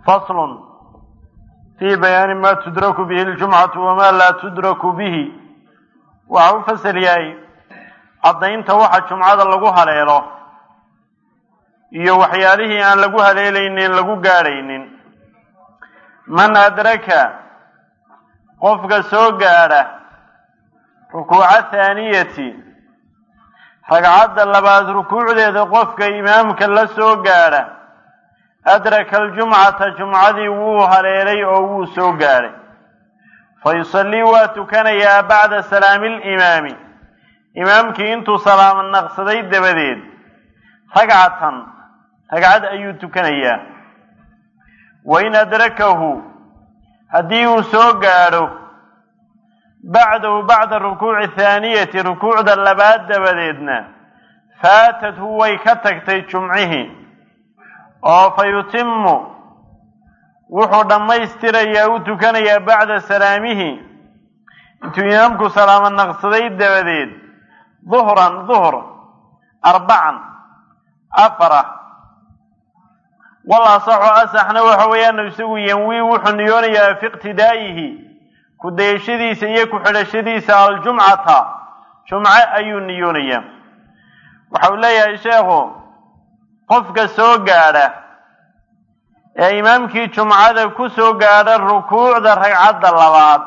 faslun fii bayaani ma tudraku bihi ljumcatu wamaa laa tudraku bihi waxa u fasal yahay caddaynta waxa jumcada lagu haleelo iyo waxyaalihii aan lagu haleelaynin lagu gaadhaynin man adraka qofka soo gaadha rukuuca thaaniyati ragcadda labaad rukuucdeeda qofka imaamka la soo gaadha adraka aljumcata jumcadii wuu haleelay oo wuu soo gaadhay fa yusallii waa tukanayaa bacda salaami limaami imaamkii intuu salaamo naqsaday dabadeed ragcatan ragcad ayuu tukanayaa wain adrakahu haddii uu soo gaadho bacdahu bacda rukuuci thaaniyati rukuucda labaad dabadeedna faatathu way ka tagtay jumcihii oo fa yutimu wuxuu dhammaystirayaa u tukanayaa bacda salaamihi intuu imaamku salaamo naqsaday dabadeed duhran duhr arbacan afara wal asaxu asaxna waxa weeyaan isagu yanwii wuxuu niyoonayaa fi iqtidaa'ihi ku dayashadiisa iyo ku xidhashadiisa aljumcata jumce ayuu niyoonayaa waxa uu leeyahay sheekhu qofka soo gaadha ee imaamkii jumcada ku soo gaadha rukuucda ragcadda labaad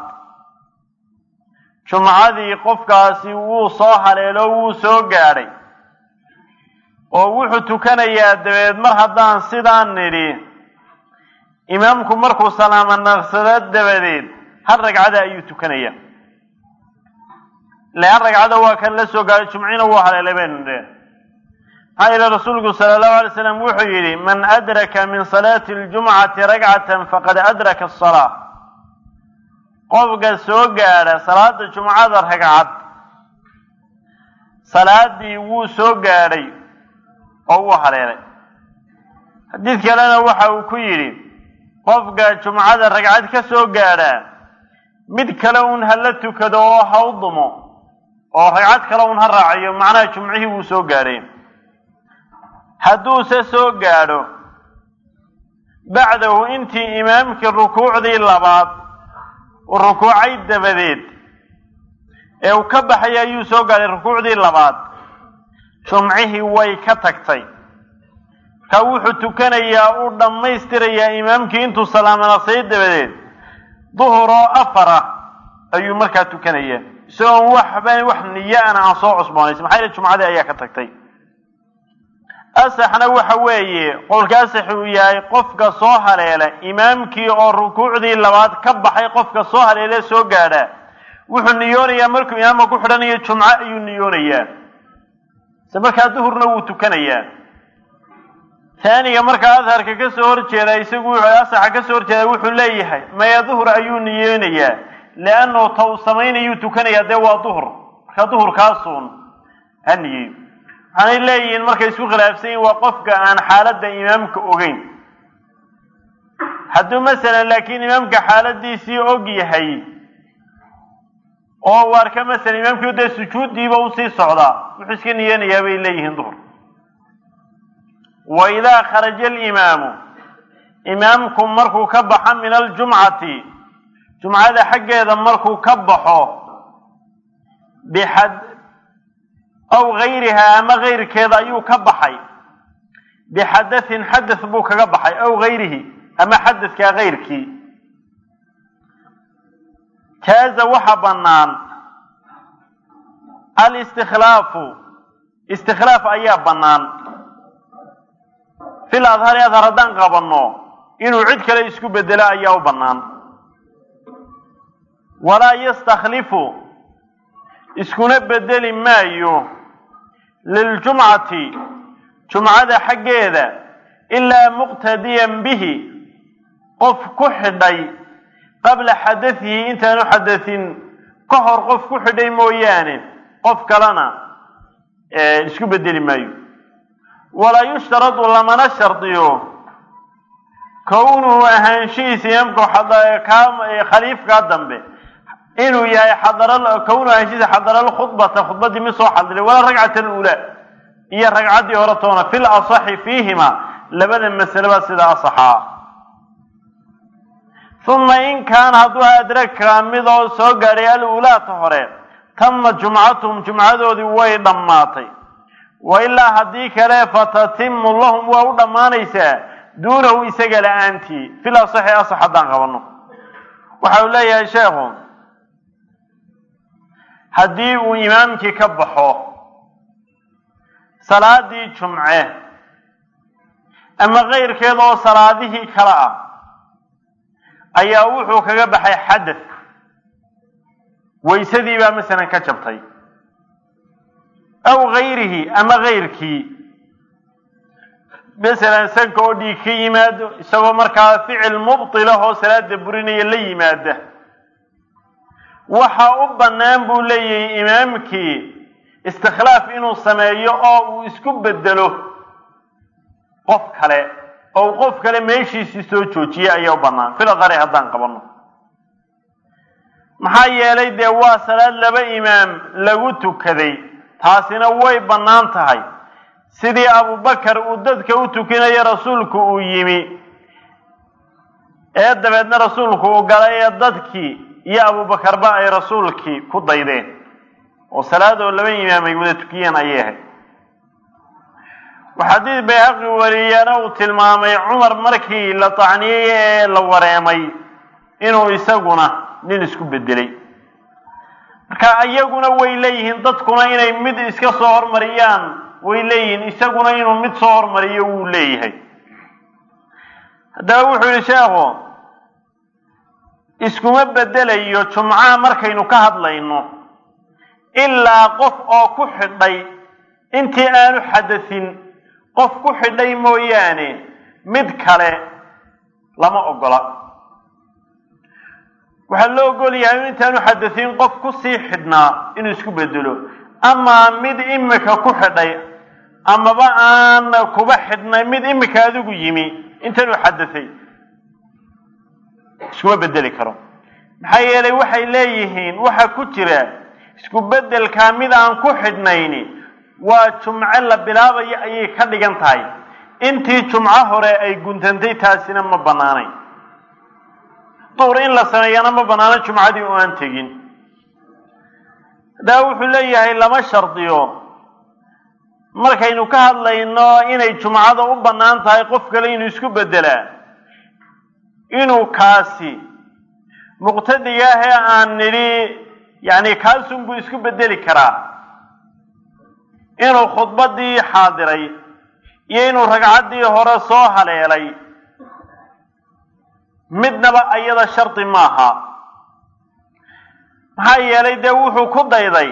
jumcadii qofkaasi wuu soo haleelo wuu soo gaadhay oo wuxuu tukanayaa dabeed mar haddaan sidaan nidhi imaamku markuu salaamo naqsado dabadeed hal ragcada ayuu tukanayaa ile hal ragcada waa kan la soo gaadhay jumcina wuu haleelay baynu nidhi maxaa yeele rasuulku sala allahu alay slam wuxuu yidhi man adraka min salaati ljumcati ragcatan faqad adraka asalaa qofka soo gaadha salaada jumcada ragcad salaadii wuu soo gaadhay oo wuu haleelay xadiid kalena waxa uu ku yidhi qofka jumcada ragcad ka soo gaadhaa mid kale un hala tukado oo ha u dumo oo ragcad kale un ha raaciyo macnaha jumcihii wuu soo gaadhay hadduuse soo gaadho bacdahu intii imaamkii rukuucdii labaad uu rukuucay dabadeed ee uu ka baxay ayuu soo gaadhay rukuucdii labaad jumcihii way ka tagtay ka wuxuu tukanayaa uu dhammaystirayaa imaamkii intuu salaamo naqsaday dabadeed duhuroo afara ayuu markaa tukanayaa isagoon waxba wax niyo ana aan soo cusboonaysa maxaa yeele jumcadii ayaa ka tagtay asaxna waxa weeye qowlka asax uu yahay qofka soo haleela imaamkii oo rukuucdii labaad ka baxay qofka soo haleele soo gaadha wuxuu niyoonayaa markuu imaamka ku xidhanayo jumco ayuu niyoonayaa se markaa duhurna wuu tukanayaa taaniga markaa adharka ka soo horjeeda isagu wuxuu asaxa ka soo horjeeda wuxuu leeyahay maya duhur ayuu niyoonayaa leannu ta uu samaynayuu tukanayaa dee waa duhur markaa duhurkaasuun ha niyeeyo waxaanay leeyihiin markay isku khilaafsan yihin waa qofka aan xaaladda imaamka ogeyn hadduu masalan laakiin imaamka xaaladiisii og yahay oo uu arka masalan imaamkii dee sujuuddiiba usii socdaa wuxuu iska niyanayaa bay leeyihiin duhur wa idaa kharaja alimaamu imaamku markuu ka baxo min aljumcati jumcada xaggeeda markuu ka baxo bixad aw gayrihaa ama gayrkeeda ayuu ka baxay bixadathin xadath buu kaga baxay aw gayrihi ama xadadkaa gayrkii jaaza waxa bannaan alistikhlaafu istikhlaaf ayaa bannaan fil adhari adhar haddaan qabanno inuu cid kale isku bedelo ayaa u bannaan walaa yastakhlifu iskuna bedeli maayo liljumcati jumcada xaggeeda ilaa muqtadiyan bihi qof ku xidhay qabla xadatihi intaanu xadatin ka hor qof ku xidhay mooyaane qof kalena isku bedeli maayo walaa yushtaradu lamana shardiyo kownuhu ahaanshihiisa imaamka khaliifkaa dambe inuu yahay xadara kownu ahaanshihiisa xadara lkhudbata khudbadii mid soo xadiray walaa ragcata alula iyo ragcaddii hore toona fil asaxi fiihima labada masaleba sida asaxaa uma in kaana hadduu adraka midoo soo gaadhay al-uulaata hore tama jumcatuhum jumcadoodii way dhammaatay wa ilaa haddii kale fatatimu lahum waa u dhammaanaysaa duunahu isaga la-aantii fil asaxi asax haddaan qabanno waxa uu leeyahay sheekhu haddii uu imaamkii ka baxo salaadii jumce ama keyrkeed oo salaadihii kale ah ayaa wuxuu kaga baxay xadath waysadii baa masalan ka jabtay aw gayrihi ama kayrkii masalan sanka oo dhiig ka yimaado isagoo markaa ficil mubtilah oo salaada burinaya la yimaada waxa u bannaan buu leeyahay imaamkii istikhlaaf inuu sameeyo oo uu isku bedelo qof kale oo uu qof kale meeshiisii soo joojiyey ayaa u bannaan filadari haddaan qabanno maxaa yeelay dee waa salaad laba imaam lagu tukaday taasina way bannaan tahay sidii abubakar uu dadka u tukinayo rasuulku uu yimi ee dabeedna rasuulku uu galay ee dadkii iyo abubakarba ay rasuulkii ku daydeen oo salaadoo laba imaam ay wada tukiyeen ayay ahayd xadiid bayhaqi wariyana uu tilmaamay cumar markii la tacniyey ee la wareemay inuu isaguna nin isku bedelay marka iyaguna way leeyihiin dadkuna inay mid iska soo hormariyaan way leeyihiin isaguna inuu mid soo hormariyo wuu leeyahay haddaba wuxuu yihi sheekhu iskuma bedelayo jumcaha markaynu ka hadlayno ilaa qof oo ku xidhay intii aanu xadasin qof ku xidhay mooyaane mid kale lama ogola waxaa loo ogol yahay in intaanu xadasin qof ku sii xidhnaa inuu isku bedelo amaa mid imika ku xidhay amaba aan kuba xidhnay mid imika adigu yimi intaanu xadasay iskuma bedeli karo maxaa yeelay waxay leeyihiin waxa ku jira isku bedelkaa mid aan ku xidhnayni waa jumco la bilaabayo ayay ka dhigan tahay intii jumco hore ay guntantay taasina ma bannaanayn duur in la sameeyana ma bannaano jumcadii oo aan tegin haddaba wuxuu leeyahay lama shardiyo markaynu ka hadlayno inay jumcada u bannaan tahay qof kale inuu isku bedelaa inuu kaasi muqtadiga ahee aan nidhi yacni kaasunbuu isku bedeli karaa inuu khudbaddii xaadiray iyo inuu ragcaddii hore soo haleelay midnaba ayada shardi maaha maxaa yeelay dee wuxuu ku dayday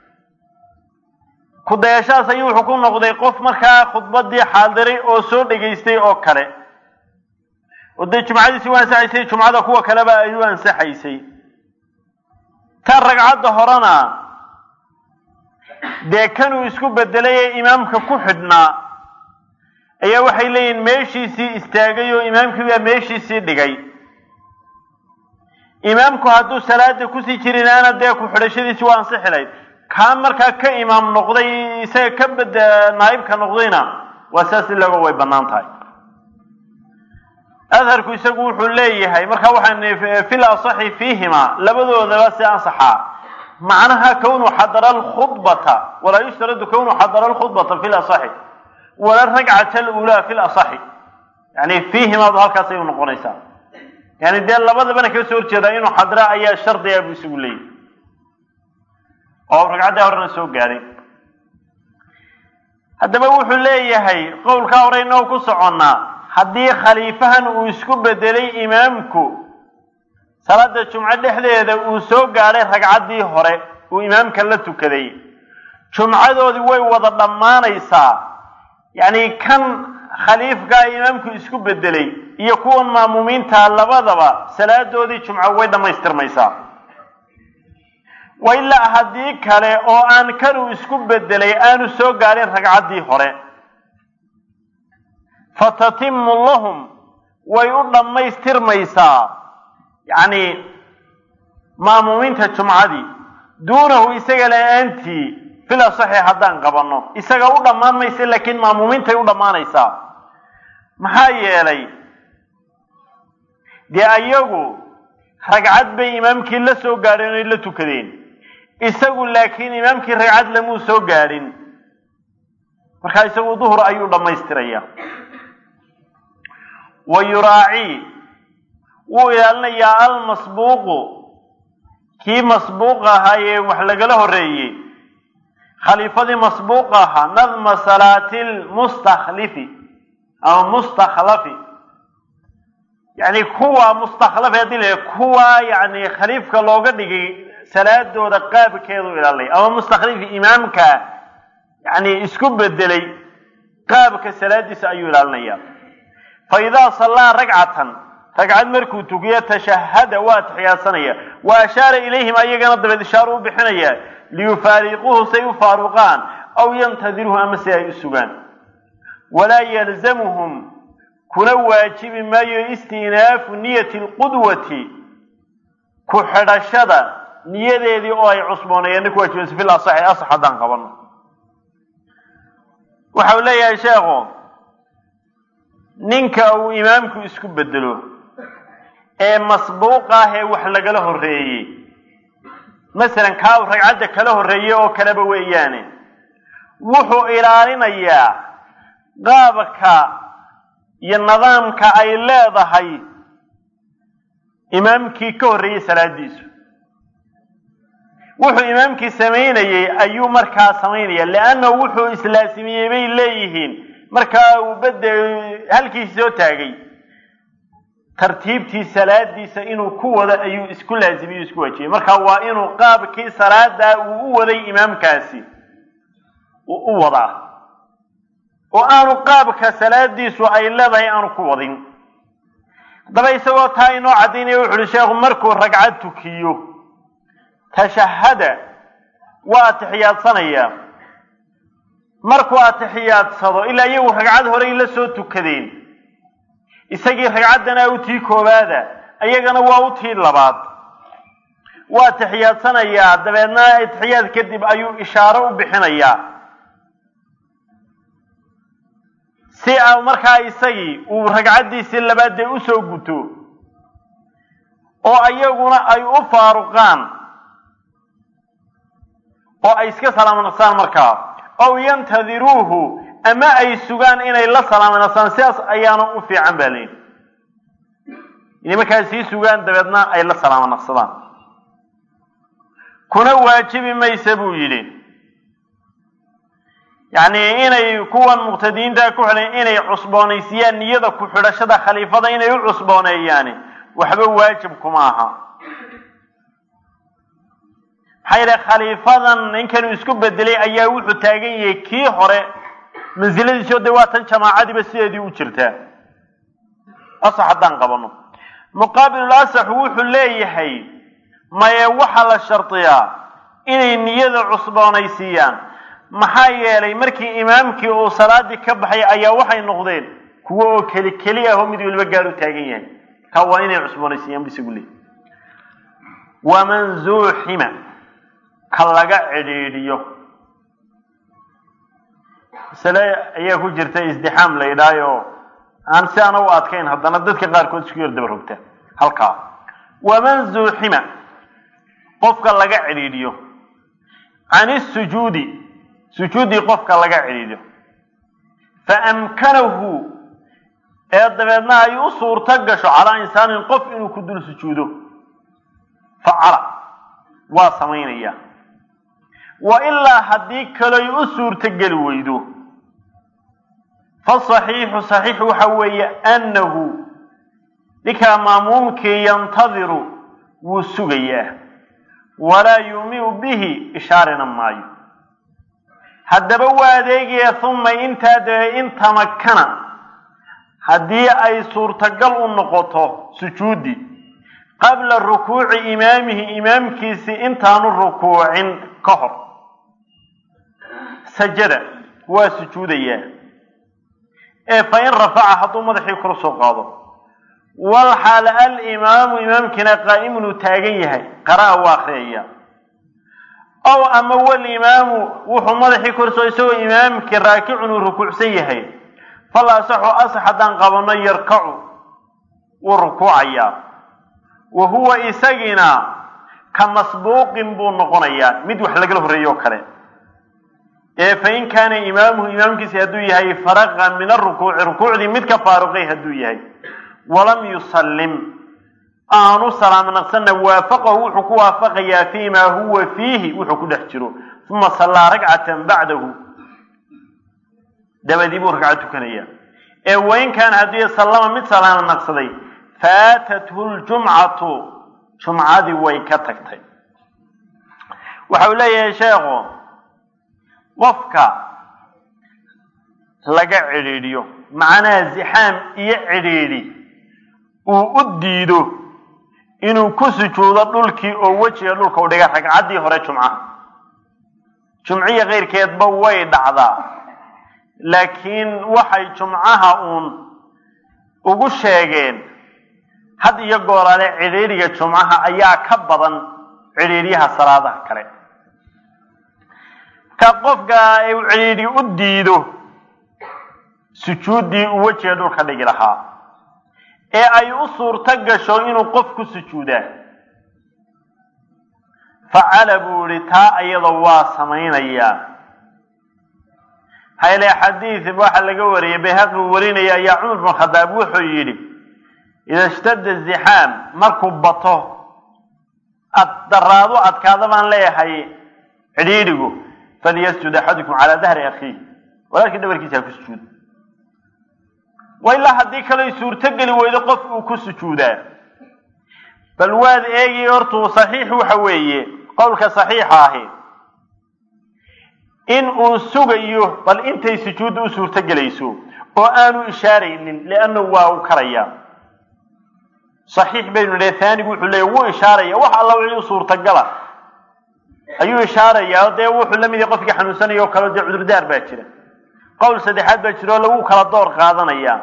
ku dayashadas ayuu wuxuu ku noqday qof markaa khudbaddii xaadiray oo soo dhegaystay oo kale oo dee jumcadiisi u ansaxaysay jumcada kuwa kaleba ay u ansaxaysay tan ragcadda horena dee kanuu isku bedelay ee imaamka ku xidhnaa ayaa waxay leeyihin meeshiisii istaagay oo imaamkii baa meeshiisii dhigay imaamku hadduu salaada kusii jirinaana dee ku xidhashadiisi waa ansixi layd kaa markaa ka imaam noqday isaga ka bed naa'ibka noqdayna waa saas ilago way bannaan tahay adharku isagu wuxuu leeyahay marka waxaan fil asaxi fiihima labadoodaba si ansaxaa macnaha kawnu xadara alkhudbata walaa yushtaradu kawnu xadara alkhudbata fi lasaxi wala ragcata alulaa fi lasaxi yani fiihimaadu halkaasay u noqonaysaa yani dee labadabana kaga soo horjeedaa inuu xadra ayaa shardiga buu isagu leeyahay oo ragcaddii horena soo gaadhay haddaba wuxuu leeyahay qowlkaa hore inoo ku soconnaa haddii khaliifahan uu isku bedelay imaamku salaada jumco dhexdeeda uu soo gaadhay ragcaddii hore uu imaamka la tukaday jumcadoodii way wada dhammaanaysaa yacni kan khaliifkaa imaamku isku bedelay iyo kuwan maamuumiinta labadaba salaadoodii jumco way dhammaystirmaysaa wa ilaa haddii kale oo aan kanuu isku bedelay aanu soo gaadhin ragcaddii hore fatatimu lahum way u dhammaystirmaysaa yacni maamuumiinta jumcadii duunahu isaga la-aantii fil asaxi haddaan qabanno isaga u dhammaan maysa laakiin maamuumiintay u dhammaanaysaa maxaa yeelay dee ayagu ragcad bay imaamkii la soo gaadheen oy la tukadeen isagu laakiin imaamkii ragcad lamuu soo gaadhin markaa isagu duhur ayuu dhammaystiraya wa yuraacii wuu ilaalinayaa almasbuuqu kii masbuuq ahaa ee wax lagala horreeyey khaliifadii masbuuq ahaa nadma salaati lmustakhlifi ama mustakhlafi yani kuwa mustakhlafi haddii la kuwa yani khaliifka looga dhigay salaadooda qaabkeedu ilaalinaya ama mustaklifi imaamka yani isku bedelay qaabka salaadiisa ayuu ilaalinaya fa idaa sallaa ragcatan ragcad markuu tukiyo tashahada waa taxiyaadsanaya wa ashaara ilayhim ayagana dabeed ishaaru u bixinaya liyufaariquuhu say u faaruqaan aw yantadiruhu ama si ay u sugaan walaa yalzamuhum kuna waajibi maayo istinaafu niyati lqudwati ku xidhashada niyadeedii oo ay cusbooneeyeen ku waajibaysa fil asaxi asax haddaan qabano waxa uu leeyahay sheekhu ninka uu imaamku isku bedelo ee masbuuq ah ee wax lagala horreeyey masalan kaa uu ragcadda kala horreeyey oo kaleba weeyaane wuxuu ilaalinayaa qaabka iyo nidaamka ay leedahay imaamkii ka horreeyey salaadiisu wuxuu imaamkii samaynayey ayuu markaa samaynaya leannahu wuxuu islaasimiyey bay leeyihiin markaa uu bade halkiisi soo taagay tartiibtii salaadiisa inuu ku wado ayuu isku laazimiye isku waajiyey marka waa inuu qaabkii salaadaa uu u waday imaamkaasi uu u wadaa oo aanu qaabka salaadiisu ay leedahay aanu ku wadin haddaba isagoo taa inoo caddaynaya wuxu uhi sheekhu markuu ragcad tukiyo tashahada waa atixiyaadsanayaa markuu atixiyaadsado ilaa iyagu ragcad horey la soo tukadeen isagii ragcaddana u tii koowaada ayagana waa u tii labaad waa atixiyaadsanayaa dabeedna atixiyaad kadib ayuu ishaaro u bixinayaa si a markaa isagii uu ragcaddiisii labaad dee usoo guto oo ayaguna ay u faaruqaan oo ay iska salaamanasaan markaa ow yantadiruuhu ama ay sugaan inay la salaamanasaan sidaas ayaana u fiican baa leyihi inay markaa sii sugaan dabeedna ay la salaamanaqsadaan kuna waajibi maysa buu yidhi yacni inay kuwan muqtadiinta ku xidhan inay cusboonaysiyaan niyada ku xidhashada khaliifada inay u cusbooneeyaani waxba waajib kuma aha maxaa yidhaha khaliifadan ninkanuu isku bedelay ayaa wuxuu taagan yahay kii hore mansiladiisio dee waa tan jamaacadiiba sideedii u jirtaa asax haddaan qabano muqaabilul asaxu wuxuu leeyahay maye waxaa la shardiyaa inay niyada cusboonaysiiyaan maxaa yeelay markii imaamkii uu salaadii ka baxay ayaa waxay noqdeen kuwo oo keli keli ah oo mid waliba gaar u taagan yahay kaa waa inay cusboonaysiiyaan bu isagu leeyay waman zuuxima ka laga cidhiidhiyo masale ayaa ku jirta isdixaam la yidhaayo aan si ana u adkayn haddana dadka qaarkood isku yar daba rogta halkaa waman zuuxima qofka laga cidhiidhiyo can isujuudi sujuuddii qofka laga cidhiidhiyo fa amkanahu ee dabeedna ay u suurto gasho calaa insaanin qof inuu ku dul sujuudo facala waa samaynaya wa ilaa haddii kaloy u suurtogeli weydo fasaxiixu saxiixu waxa weeye annahu ninkaa maamuumkii yantadiru wuu sugayaa walaa yuumiu bihi ishaarina maayo haddaba waa adeegaya uma intaa dabe in tamakana haddii ay suurtagal u noqoto sujuudi qabla rukuuci imaamihi imaamkiisii intaanu rukuucin ka hor sajada waa sujuudayaa ee fa in rafaca hadduu madaxii kor soo qaado walxaal alimaamu imaamkiina qaa'imun uu taagan yahay qara'a waa akriyaya ow ama walimaamu wuxuu madaxii korsoo isagoo imaamkii raakicun uu rukuucsan yahay fal asaxu asax haddaan qabanno yarkacu wuu rukuucayaa wa huwa isagiina ka masbuuqin buu noqonayaa mid wax lagala horreeyo o kale ee fain kaana imaamuhu imaamkiisi hadduu yahay faraqa min arukuuci rukuucdii mid ka faaruqay hadduu yahay walam yusallim aanu salaam naqsanna waafaqahu wuxuu ku waafaqayaa fii maa huwa fiihi wuxuu ku dhex jiro uma sallaa ragcatan bacdahu dabadii buu ragcad tukanaya ee wain kaana haddii sallama mid salaam naqsaday faatathu ljumcatu jumcadii way ka tagtay waxa uu leeyahay sheekhu qofka laga cidhiidhiyo macnaha zixaam iyo cidhiidhi uu u diido inuu ku sujuudo dhulkii oo wejiga dhulka u dhiga ragcaddii hore jumcaha jumciya keyrkeedba way dhacdaa laakiin waxay jumcaha uun ugu sheegeen had iyo goolaale cidhiidhiga jumcaha ayaa ka badan cidhiidhyaha salaadaha kale ka qofka uu cidhiidhi u diido sujuuddii uu wejiga dhulka dhigi lahaa ee ay u suurto gasho inuu qof ku sujuudaa facala buu ihi taa iyada waa samaynayaa hayle xadiid waxaa laga wariyay bayhaqi uu warinaya ayaa cumar bin khadaab wuxuu yidhi ida ishtadda zixaam markuu bato ad daraado adkaada baan leeyahay cidhiidhigu falyasjud axadukum calaa dahri akhiih walaalkii dhabarkiisa ha ku sujuudo wa ilaa haddii kaley suurtogeli weydo qof uu ku sujuudaa bal waad eegi hortuu saxiix waxa weeye qowlka saxiixa ahi in uu sugayo bal intay sujuudda u suurtogelayso oo aanu ishaaraynin liannahu waa uu karaya saxiix baynu nidhi haanigu wuxuu leeya wuu ishaaraya wax alla wixii u suurtagala ayuu ishaarayaa dee wuxuu la mid yahay qofkii xanuunsanaya oo kale dee cudurdaar baa jira qowl saddexaad baa jira oo lagu kala door qaadanaya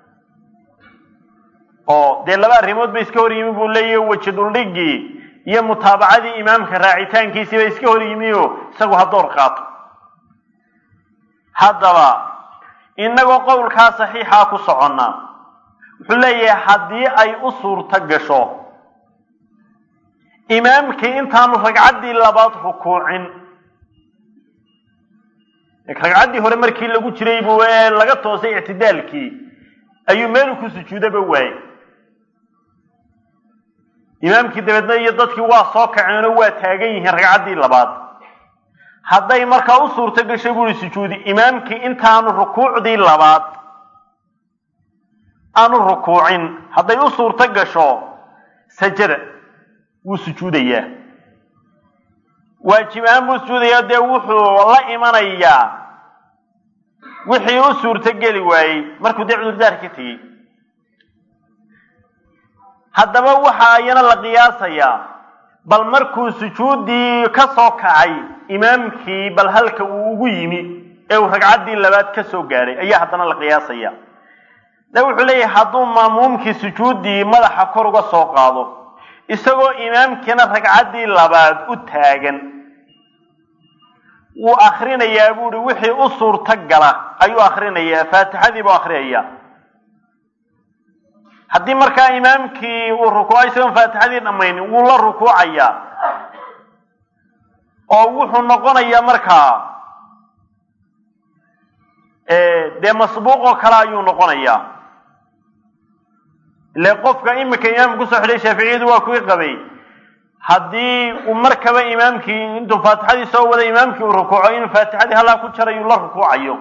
oo dee laba arrimood ba iska hor yimi buu leeyahy weji duldhigii iyo mutaabacadii imaamka raacitaankiisii ba iska hor yimi oo isagu ha door qaato haddaba inagoo qowlkaa saxiixaa ku soconna wuxuu leeyahay haddii ay u suurto gasho imaamkii intaanu ragcaddii labaad rukuucin ragcaddii hore markii lagu jiray buu laga toosay ictidaalkii ayuu meelu ku sujuudaba waayey imaamkii dabeedna iyo dadkii waa soo kaceenoo waa taagan yihiin ragcaddii labaad hadday markaa u suurto gasho buui sujuudi imaamkii intaanu rukuucdii labaad aanu rukuucin hadday u suurto gasho sajada wuu sujuudayaa waajib ahaan buu sujuudayaa dee wuxuu la imanayaa wixii u suurto geli waayey markuu dee cudurdaar ka tegey haddaba waxaa iyana la qiyaasayaa bal markuu sujuuddii ka soo kacay imaamkii bal halka uu ugu yimi ee uu ragcaddii labaad ka soo gaadhay ayaa haddana la qiyaasaya de wuxuu leeyahay hadduu maamuumkii sujuuddii madaxa kor uga soo qaado isagoo imaamkiina ragcaddii labaad u taagan wuu akrinayaa buuhi wixii u suurto gala ayuu akrinayaa faatixadii buu akriyaya haddii markaa imaamkii uu rukuuco isagoon faatixadii dhammaynin wuu la rukuucayaa oo wuxuu noqonayaa markaa dee masbuuq oo kale ayuu noqonayaa ile qofka imika imaamka kusoo xidhay shaaficiyadu waa kuwii qabay haddii uu markaba imaamkii intuu faatixadii soo waday imaamkii uu rukuuco inuu faatixadii halaa ku jarayu la rukuucayo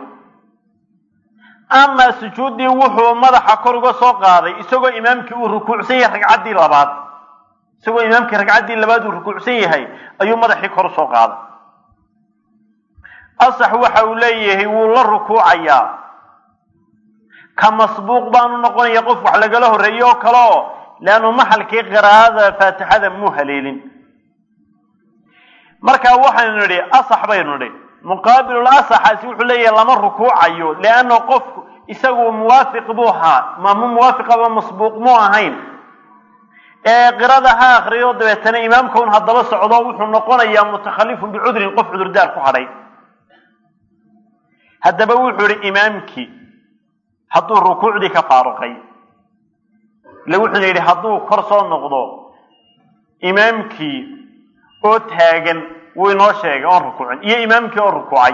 amaa sujuuddii wuxuu madaxa kor uga soo qaaday isagoo imaamkii uu rukuucsan yahay ragcaddii labaad isagoo imaamkii ragcaddii labaad uu rukuucsan yahay ayuu madaxii kor usoo qaaday asax waxa uu leeyahay wuu la rukuucayaa ka masbuuq baanu noqonaya qof wax lagala horreeyo oo kale oo leannu maxalkii qiraa'ada faatixada muu haleelin marka waxaynu nidhi asax baynu nidhi muqaabilul asaxaasi wuxuu leeyahay lama rukuucayo leanna qofku isagu muwaafiq buu ahaa maamu muwaafiqaba masbuuq muu ahayn ee qirada ha akriyo dabeetana imaamka un haddaba socdo wuxuu noqonayaa mutakhalifun bicudrin qof cudurdaar ku hadhay haddaba wuxuu ihi imaamkii hadduu rukuucdii ka faaruqay ile wuxuuna yidhi hadduu kor soo noqdo imaamkii oo taagan wuu inoo sheegay oon rukuucin iyo imaamkii oo rukuucay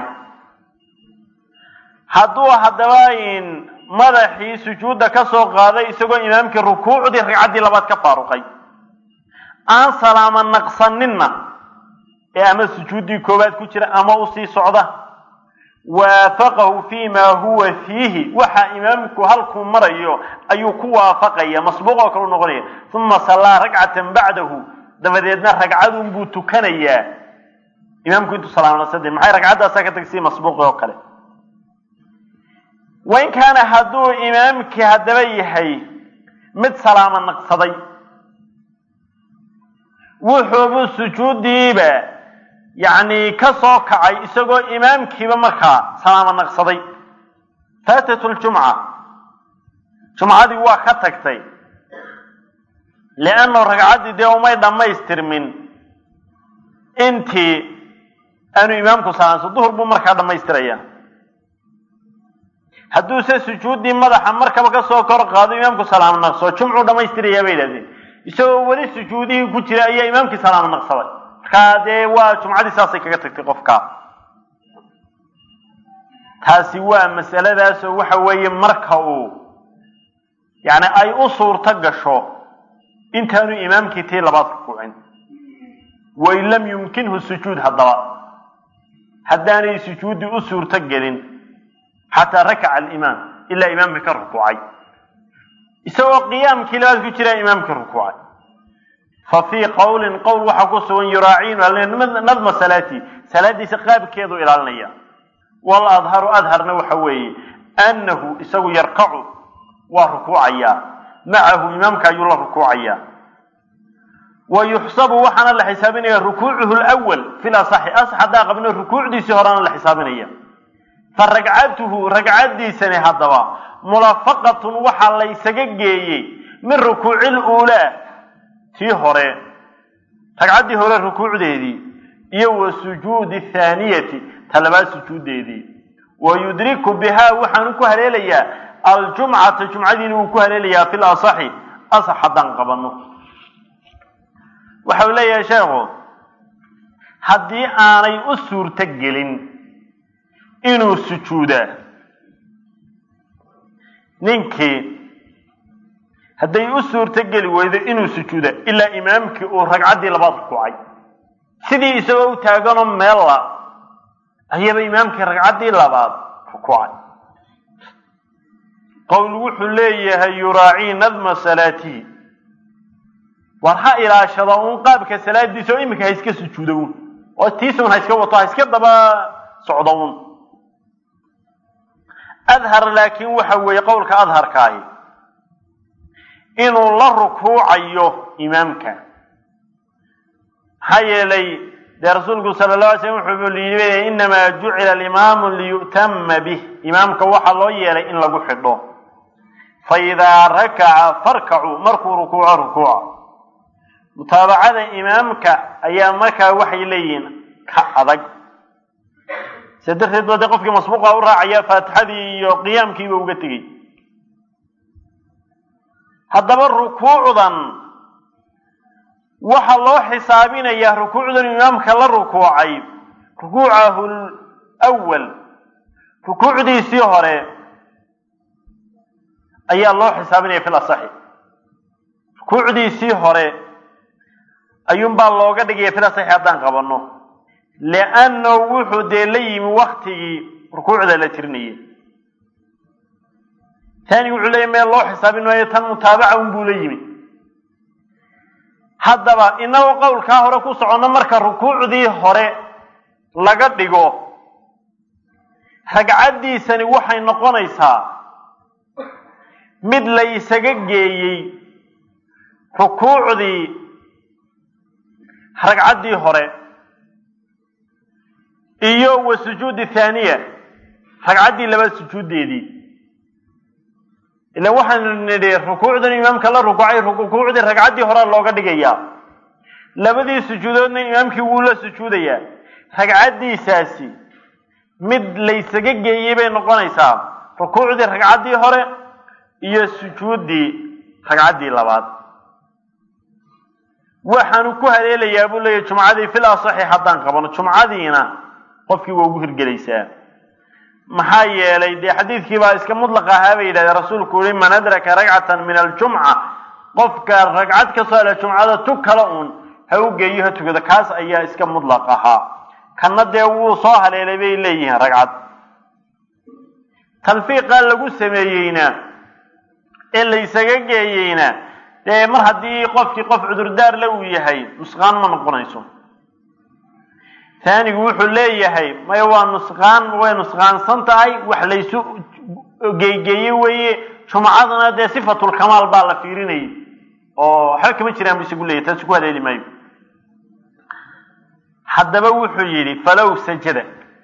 hadduu haddaba madaxii sujuudda ka soo qaaday isagoo imaamkii rukuucdii ragcaddii labaad ka faaruqay aan salaamo naqsaninna ee ama sujuuddii koowaad ku jira ama usii socda waafaqahu fi ma huwa fiihi waxa imaamku halkuu marayo ayuu ku waafaqaya masbuuq oo kale u noqonaya uma sallaa ragcatan bacdahu dabadeedna ragcadun buu tukanayaa imaamku intuu salaamo naqsadee maxay ragcaddaasaa ka tagsii masbuuqi oo kale wain kaana hadduu imaamkii haddaba yahay mid salaamo naqsaday wuxuubuu sujuuddiiba yacni ka soo kacay isagoo imaamkiiba markaa salaamo naqsaday faatatu ljumca jumcadii waa ka tagtay liannahu ragcaddii dee umay dhammaystirmin intii aanu imaamku salaamsa duhur buu markaa dhammaystiraya hadduuse sujuuddii madaxa markaba ka soo kor qaado imaamku salaamo naqso jumcuu dhammaystirayaa bay yidhahdeen isagoo weli sujuudihii ku jira ayaa imaamkii salaamo naqsaday markaa dee waa jumcadii saasay kaga tagtay qofka taasi waa masaladaasoo waxa weeye marka uu yacni ay u suurto gasho intaanu imaamkii tii labaad rukuucin wain lam yumkinhu sujuud haddaba haddaanay sujuuddii u suurto gelin xataa rakaca alimaam ilaa imaamka ka rukuucay isagoo qiyaamkii labaad ku jiraa imaamka rukuucay fa fii qowlin qowl waxaa ku sugan yuraaciinu nadma salaati salaadiisa qaabkeedu ilaalinaya wal adharu adharna waxa weeye annahu isagu yarkacu waa rukuucayaa macahu imaamka ayuu la rukuucayaa wa yuxsabu waxaana la xisaabinaya rukuucuhu lwal fi lasaxi asax haddaa qabno rukuucdiisii horaana la xisaabinaya fa ragcatuhu ragcaddiisani haddaba mulafaqatun waxaa la ysaga geeyey min rukuuci luulaa tii hore ragcaddii hore rukuucdeedii iyo wa sujuudi thaaniyati ta labaad sujuuddeedii wa yudriku bihaa waxaanu ku haleelayaa aljumcata jumcadiina wuu ku haleelayaa fi lasaxi asax haddaan qabanno waxau leeyahay sheekhu haddii aanay u suurto gelin inuu sujuudaa ninkii hadday u suurto geli weydo inuu sujuuda ilaa imaamkii uu ragcaddii labaad rukuucay sidii isagoo u taaganoo meella ayaba imaamkii ragcaddii labaad rukuucay qowl wuxuu leeyahay yuraacii nadma salaatihi war ha ilaashada uun qaabka salaadiisa oo iminka ha iska sujuuda uun oo tiisun ha iska wato ha iska daba socdo uun adhar laakiin waxa weeye qowlka adharkaahi inuu la rukuucayo imaamka maxaa yeelay dee rasuulku sala la alay slam wuxuu yii inamaa jucila alimaamu liyu'tama bih imaamka waxaa loo yeelay in lagu xidho fa idaa rakaca farkacuu markuu rukuuco rukuuca mutaabacada imaamka ayaa markaa waxay leeyihiin ka adag se darteed ba dee qofkii masbuuqa u raacaya faatixadii iyo qiyaamkiiba uga tegey haddaba rukuucdan waxaa loo xisaabinayaa rukuucdan imaamka la rukuucay rukuucahu lwal rukuucdiisii hore ayaa loo xisaabinaya fil asaxi rukuucdiisii hore ayuunbaa looga dhigaya fil asaxi haddaan qabanno liannahu wuxuu dee la yimi waktigii rukuucda la tirinayay taani wuxuu leeyahy meel loo xisaabin maayo tan mutaabaca un buu la yimi haddaba inagoo qowlkaa hore ku soconno marka rukuucdii hore laga dhigo ragcaddiisani waxay noqonaysaa mid la isaga geeyey rukuucdii ragcaddii hore iyo wa sujuudi thaaniya ragcaddii labaad sujuuddeedii ilan waxaanu nidhi rukuucdan imaamka la rukuucay rukuucdii ragcaddii horea looga dhigayaa labadii sujuudoodna imaamkii wuu la sujuudayaa ragcaddiisaasi mid laysaga geeyey bay noqonaysaa rukuucdii ragcaddii hore iyo sujuuddii ragcaddii labaad waxaanu ku haleelayaa buu leeyahy jumcadii fil asaxi haddaan qabano jumcadiina qofkii waa ugu hirgelaysaa maxaa yeelay dee xadiidkii baa iska mudlaq ahaa bay yidhahdeen rasuulku yihi man adraka ragcatan min aljumca qofka ragcad ka soo hela jumcada tug kale uun ha u geeyo ha tukado kaas ayaa iska mudlaq ahaa kanna dee wuu soo haleelay bay leeyihiin ragcad talfiiqa lagu sameeyeyna ee la ysaga geeyeyna dee mar haddii qofkii qof cudurdaar le uu yahay nusqaan ma noqonayso taanigu wuxuu leeyahay maya waa nusqaan way nusqaansan tahay wax laysu geegeeye weeye jumcadana dee sifatulkamaal baa la fiirinayay oo waxba kama jiraan bu isagu leeyahy taasi ku haleeli maayo haddaba wuxuu yidhi falow sajada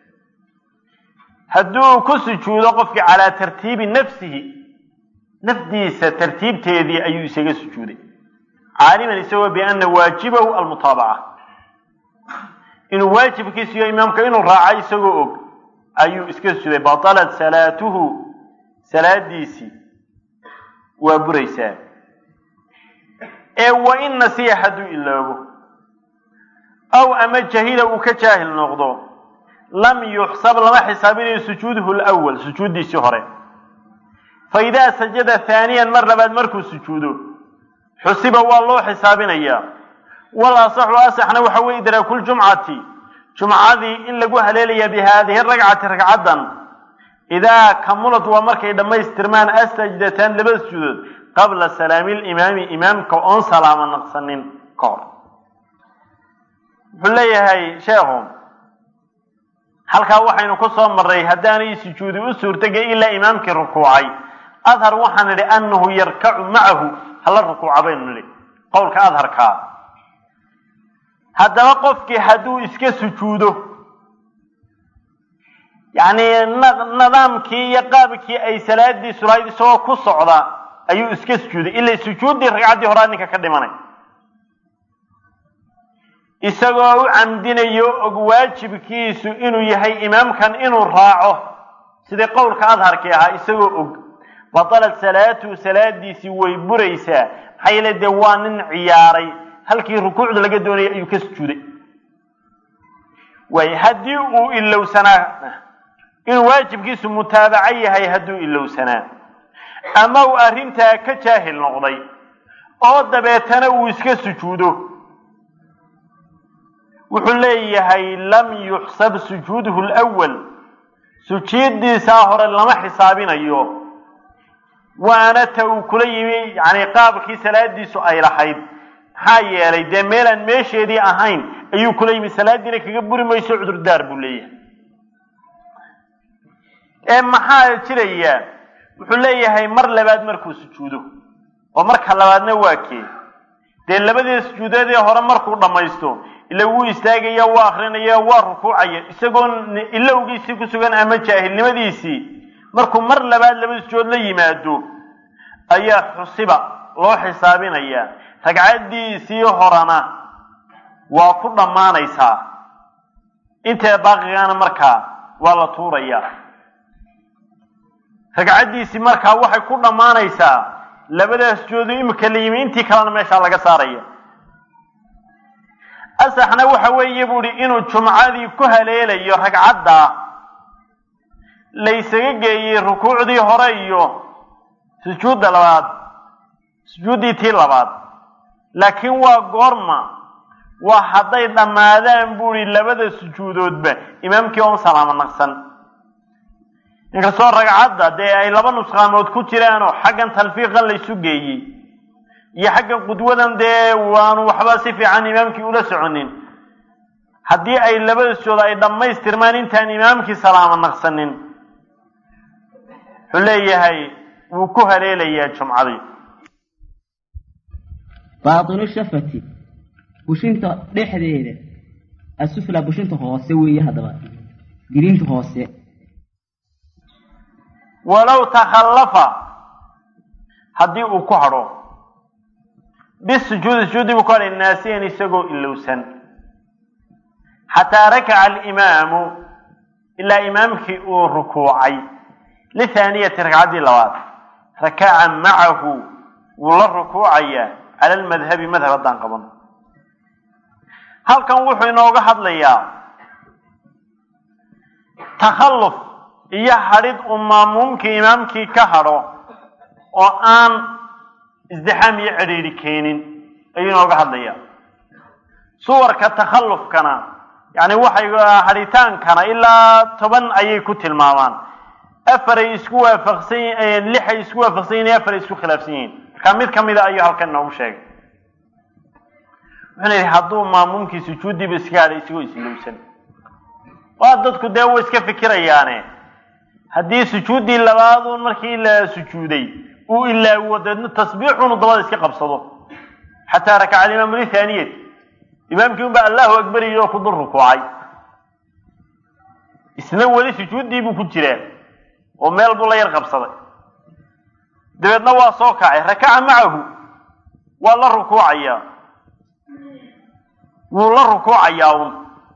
hadduu ku sujuudo qofkii calaa tartiibi nafsihi nafdiisa tartiibteedii ayuu isaga sujuuday caaliman isagoo biana waajibahu almutaabaca inuu waajibkiisa iyo imaamka inuu raaco isagoo og ayuu iska sujuuday batalat salaatuhu salaadiisii waa buraysaa ee wa in nasiya hadduu iloobo aw ama jahila uu ka jaahil noqdo lam yuxsab lama xisaabinayo sujuuduhu lwal sujuuddiisii hore fa idaa sajada haaniyan mar labaad markuu sujuudo xusiba waa loo xisaabinayaa wal asaxu asaxna waxa weye idraakuljumcati jumcadii in lagu haleelayaa bi haadihi ragcati ragcaddan idaa kamulad waa markay dhammaystirmaan asajdataan laba sujuudood qabla salaami limaami imaamka oon salaamo naqsanin ka hor wuxuu leeyahay sheekhu halkaa waxaynu ku soo marray haddaanay sujuudi u suurtagay ilaa imaamkii rukuucay adhar waxaan nidhi annahu yarkacu macahu hala rukuuca baynu nidhi qowlka adharkaa haddaba qofkii hadduu iska sujuudo yacni nidaamkii iyo qaabkii ay salaadiisu lahayd isagoo ku socda ayuu iska sujuuday ilay sujuuddii ragcaddii horaa ninka ka dhimanay isagoo u camdinayo og waajibkiisu inuu yahay imaamkan inuu raaco sidii qowlka adharkii ahaa isagoo og batalat salaatuhu salaadiisii way buraysaa maxaa yeele dee waa nin ciyaaray halkii rukuucda laga doonayay ayuu ka sujuuday waay haddii uu ilowsanaa inuu waajibkiisu mutaabaco yahay hadduu ilowsanaa ama uu arrintaa ka jaahil noqday oo dabeetana uu iska sujuudo wuxuu leeyahay lam yuxsab sujuuduhu lwal sujuuddiisaa hore lama xisaabinayo waana ta uu kula yimi yani qaabkii salaadiisu ay lahayd maxaa yeelay dee meelaan meesheedii ahayn ayuu kula yimi salaadiina kaga buri mayso cudurdaar buu leeyahay ee maxaa jiraya wuxuu leeyahay mar labaad markuu sujuudo oo marka labaadna waa kee dee labadii sujuudeedii hore markuu dhammaysto ila wuu istaagaya waa akrinaya waa rukuucaya isagoo ilowgiisii ku sugan ama jaahilnimadiisii markuu mar labaad labada sujuud la yimaado ayaa xusiba loo xisaabinaya ragcaddiisii horena waa ku dhammaanaysaa intee baaqigaana markaa waa la tuuraya ragcaddiisii markaa waxay ku dhammaanaysaa labadaas sujuudu imika la yimi intii kalena meeshaa laga saaraya asaxna waxa weeye buuhi inuu jumcadii ku haleelayo ragcadda laysaga geeyey rukuucdii hore iyo sujuudda labaad sujuuddii tii labaad laakiin waa goorma waa hadday dhammaadaan buuhi labada sujuudoodba imaamkii oon salaamo naqsan inkastoo ragcadda dee ay laba nusqaamood ku jiraanoo xaggan talfiiqan laysu geeyey iyo xaggan qudwadan dee waanu waxba si fiican imaamkii ula soconin haddii ay labada sujood ay dhammaystirmaan intaan imaamkii salaamo naqsanin wuxuu leeyahay wuu ku haleelayaa jumcadii baatinu shafati bushinta dhexdeeda asufla bushinta hoose weeye haddaba giriinta hoose walow takhallafa haddii uu ku hadho bisujuudi sujuudi buu ku hadhay naasiyan isagoo ilowsan xataa rakaca alimaamu ilaa imaamkii uu rukuucay lithaaniyati ragcaddii labaad rakaca macahu wuu la rukuucayaa cala almadhabi madhab haddaan qabano halkan wuxuu inooga hadlayaa takhalluf iyo hadhid uu maamuumkii imaamkii ka hadho oo aan isdixaam iyo cidhiidhi keenin ayuu inooga hadlayaa suwarka takhallufkana yacni waxay hadhitaankana ilaa toban ayay ku tilmaamaan afaray isku waafaqsan yihiin lixay isku waafaqsan yihin afaray isku khilaafsan yihiin marka mid ka mida ayuu halkan inoogu sheegay wuxuuna yidhi hadduu maamuumkii sujuuddiiba iska hadhay isagoo islowsan waa dadku dee way iska fikirayaane haddii sujuuddii labaaduun markii la sujuuday uu ilaawo deedna tasbiixunu dabada iska qabsado xataa rakaca alimaamu lithaaniyat imaamkii unbaa allahu akbar iyo ku dul rukuucay isna weli sujuuddii buu ku jiraa oo meel buu la yar qabsaday dabeedna waa soo kacay rakaca macahu waa la rukuucayaa wuu la rukuucayaa un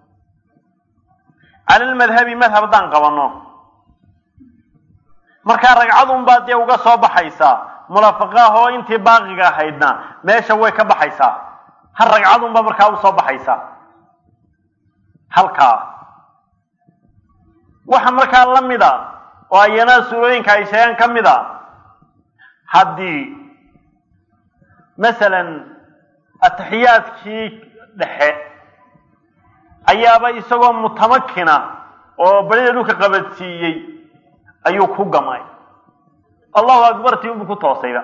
cala lmadhabi madhab haddaan qabanno markaa ragcadun baa dee uga soo baxaysaa mulafaqaah oo intii baaqiga ahaydna meesha way ka baxaysaa hal ragcadunbaa markaa usoo baxaysaa halkaa waxa markaa la mid a oo ayana suurooyinka ay sheegaan ka mid a haddii masalan atixiyaadkii dhexe ayaaba isagoo mutamakina oo barida dhulka qabadsiiyey ayuu ku gamay allahu akbartii unbuu ku toosayba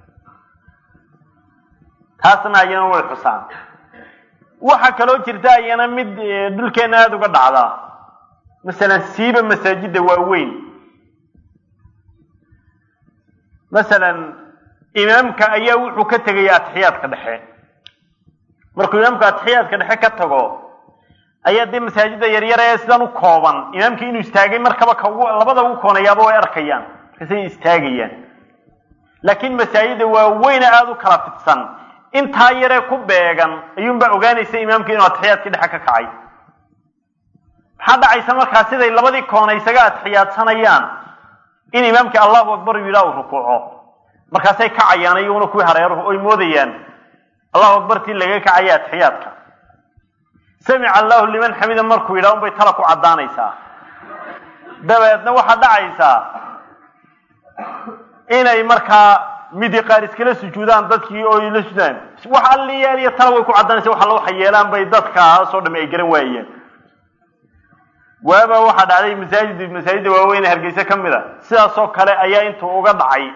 taasna ayana way xusaan waxaa kaloo jirta ayana mid dhulkeena aada uga dhacdaa masalan siiba masaajidda waaweyn masalan imaamka ayaa wuxuu ka tegaya atixiyaadka dhexe markuu imaamku atixiyaadka dhexe ka tago ayaa dee masaajidda yaryar ee sidan u kooban imaamkii inuu istaagay markaba ka ugu labada ugu koonayaaba way arkayaan markaasay istaagayaan laakiin masaajidda waaweyne aada u kala fidsan intaa yaree ku beegan ayuunbaa ogaanaysa imaamkii inuu atixiyaadkii dhexe ka kacay maxaa dhacaysa markaa siday labadii koona isaga atixiyaadsanayaan in imaamkii allahu akbar yidhaa uu rukuuco markaasay kacayaan iyaguna kuwii hareeruhu oy moodayaan allahu akbartii laga kacaya atixiyaadka samica allahu liman xamida markuu yidhaha unbay tala ku caddaanaysaa dabeedna waxaa dhacaysaa inay markaa midi qaar iskala sujuudaan dadkii oo la sudaan wax alliyaal iyo tala way ku caddaanaysa wax alla waxa yeelaan bay dadkaasoo dhami ay garan waayeen waaba waxaa dhacday masaajid masaajidda waaweyne hargeysa ka mid a sidaasoo kale ayaa intuu uga dhacay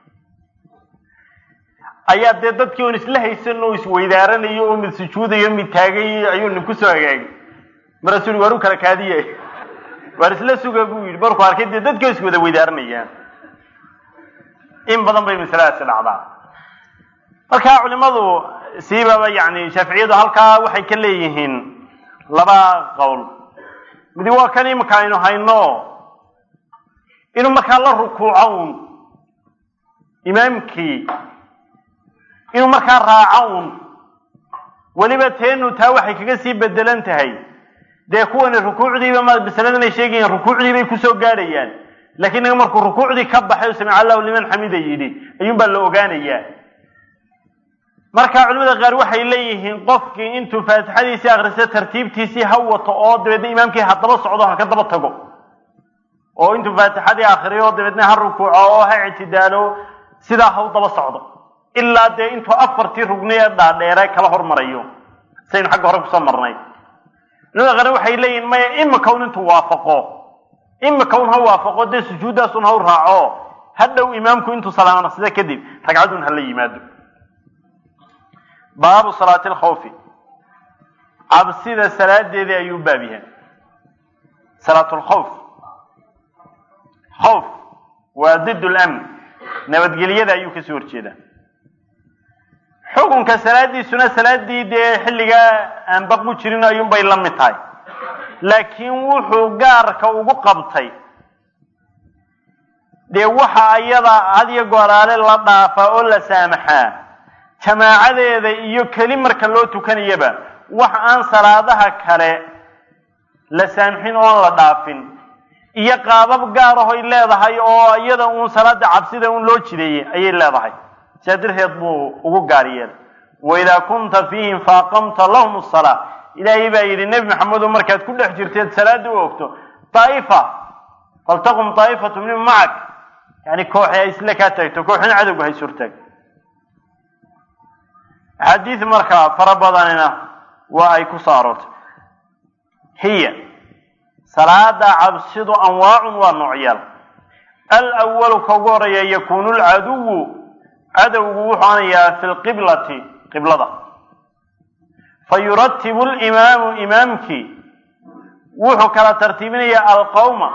ayaa dee dadkii oon isla haysan oo isweydaaranayo oo mid sujuudayo mid taagay ayuu nin kusoo hagaagay markaasuu yihi waar u kala kaadiye waar isla suga buu yidhi markuu arkay dee dadkii oo iswada weydaaranayaan in badan bay masaladaasi dhacdaa marka culimadu siibaba yani shaaficiyadu halkaa waxay ka leeyihiin laba qowl midi waa kan imika aynu hayno inuu markaa la rukuuco un imaamkii inuu markaa raaco un weliba teenu taa waxay kaga sii bedelan tahay dee kuwani rukuucdiiba ma masaladan ay sheegayaan rukuucdii bay kusoo gaadhayaan laakiin naga markuu rukuucdii ka baxay oo samica allahu liman xamida yidhi ayuunbaa la ogaanayaa marka culimada qaar waxay leeyihiin qofkii intuu faatixadiisii akristo tartiibtiisii ha wato oo dabeedna imaamkii ha daba socdo ha ka daba tago oo intuu faatixadii akriyo dabeedna ha rukuuco oo ha ictidaalo sidaa ha u daba socdo ilaa dee intuu afartii rugni ee dhaadheere kala hormarayo saynu xagga hore kusoo marnay culimada qaar waxay leeyihiin maya imika un intuu waafaqo imika un ha waafaqo dee sujuuddaasun ha u raaco ha dhow imaamku intuu salaamnaqsida kadib ragcadun hala yimaado baabu salaati alkhawfi cabsida salaadeedii ayuu baab yahay salaatu lkhawf khawf waa did lamn nabadgelyada ayuu kasoo horjeedaa xukunka salaadiisuna salaadii dee xilligaa aan baqu jirin ayuunbay la mid tahay laakiin wuxuu gaarka ugu qabtay dee waxa ayada hadiyo gooraale la dhaafaa oo la saamaxaa jamaacadeeda iyo keli marka loo tukanayaba wax aan salaadaha kale la saamxin oon la dhaafin iyo qaabab gaar ahoy leedahay oo iyada uun salaada cabsida un loo jideeyey ayay leedahay sidaa darteed buu ugu gaar yeelay waidaa kunta fiihim faaqamta lahum asalaa ilaahay baa yidhi nebi maxamedo markaad ku dhex jirteed salaada u ogto daa'ifa faltaqum daa'ifatu min macak yani kooxi ay isla kaa taagto kooxina cadowga hay surtaag axaadiis markaa fara badanina waa ay ku soo aroortay hiya salaada cabsidu anwaacun waa noocyaal alwalu ka ugu horeeya yakunu lcaduwu cadowgu wuxuu anayaa fi lqiblati qiblada fa yuratibu limaamu imaamkii wuxuu kala tartiibinayaa alqowma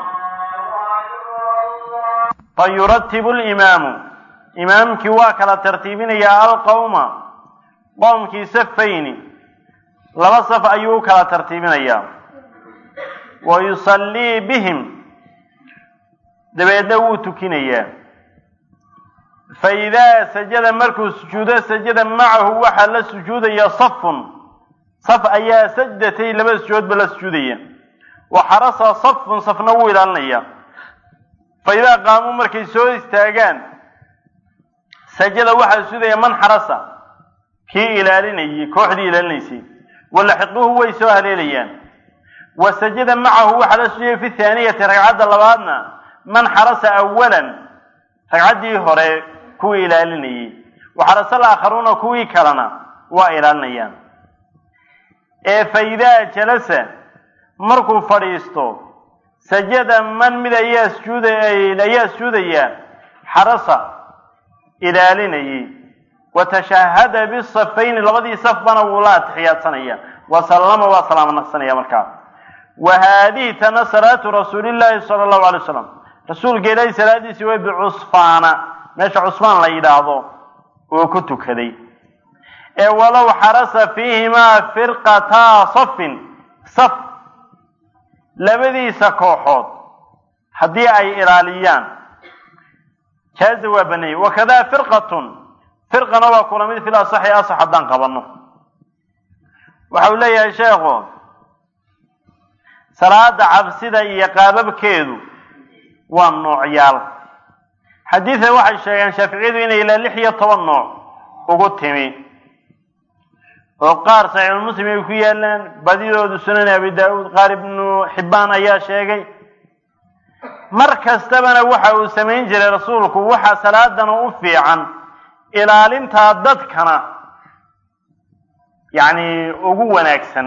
fa yuratibu limaamu imaamkii waa kala tartiibinayaa alqowma qoomkii safayni laba saf ayuu u kala tartiibinayaa wa yusallii bihim dabeedna wuu tukinayaa fa idaa sajada markuu sujuudo sajada macahu waxaa la sujuudaya safun saf ayaa sajdatay laba sujuudba la sujuudaya wa xarasa safun safna wuu ilaalinaya fa idaa qaamuu markay soo istaagaan sajada waxaa sujuudaya man xarasa kii ilaalinayay kooxdii ilaalinaysay walaxiquuhu way soo haleelayaan wa sajada macahu waxaa la sujuudaya fi thaaniyati ragcadda labaadna man xarasa awalan ragcaddii hore kuwii ilaalinayay wa xarasa alaakharuuna kuwii kalena waa ilaalinayaan ee fa idaa jalasa markuu fadhiisto sajada man mid ayaa sujuuda ayaa sujuudaya xarasa ilaalinayay wa tashahada bisafayni labadii safbana wuu la atixiyaadsanaya wa sallama waa salaamo naqsanaya markaa wa haadihi tana salaatu rasuulillaahi sala allahu alay wasalam rasuulka ilaahi salaadiisii way bicusfaana meesha cusfaan la yidhaahdo oo ku tukaday ee walow xarasa fiihimaa firqataa safin saf labadiisa kooxood haddii ay ilaaliyaan jaaza waa baneeyey wakadaa firqatun firqana waa kula mid fil asaxi asax haddaan qabanno waxa uu leeyahay sheekhu salaada cabsida iyo qaababkeedu waa noocyaal xadiida waxay sheegeen shaaficiyadu inay ilaa lix iyo toban nooc ugu timi oo qaar saxiixulmuslim ay ku yaalaan badidoodu sunan abi daauud qaar ibnu xibbaan ayaa sheegay mar kastabana waxa uu samayn jiray rasuulku waxaa salaadana u fiican ilaalintaa dadkana yacni ugu wanaagsan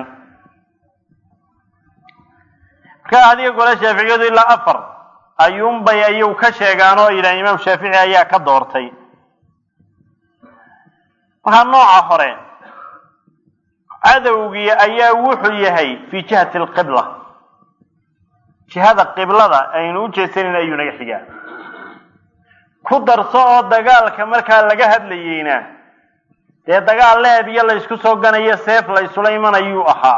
marka adiga gole shaaficiyadu ilaa afar ayuunbay ayuu ka sheegaan oo yidhaha imaam shaafici ayaa ka doortay markaa nooca hore cadowgii ayaa wuxuu yahay fii jihati alqibla jihada qiblada aynu u jeesanin ayuu naga xigaa ku darso oo dagaalka markaa laga hadlayeyna dee dagaal leeb iyo laysku soo ganayo seef laysula imanayuu ahaa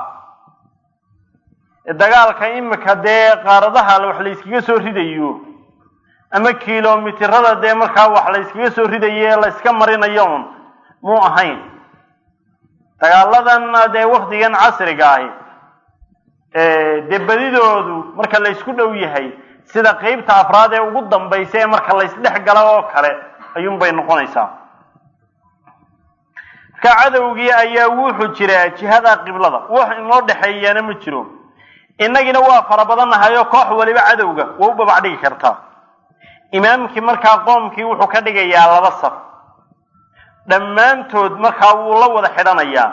dagaalka imika dee qaaradaha wax layskaga soo ridayo ama kilomitirada dee markaa wax layskaga soo ridayo ee layska marinayo un muu ahayn dagaaladan dee waktigan casriga ahi dee badidoodu marka laysku dhow yahay sida qeybta afraad ee ugu dambaysa ee marka laysdhex gala oo kale ayuunbay noqonaysaa marka cadowgii ayaa wuxuu jiraa jihada qiblada wax inoo dhexeeyaana ma jiro innagina waa fara badannahayo koox waliba cadowga waa u babac dhigi kartaa imaamkii markaa qoomkii wuxuu ka dhigayaa laba saf dhammaantood markaa wuu la wada xidhanayaa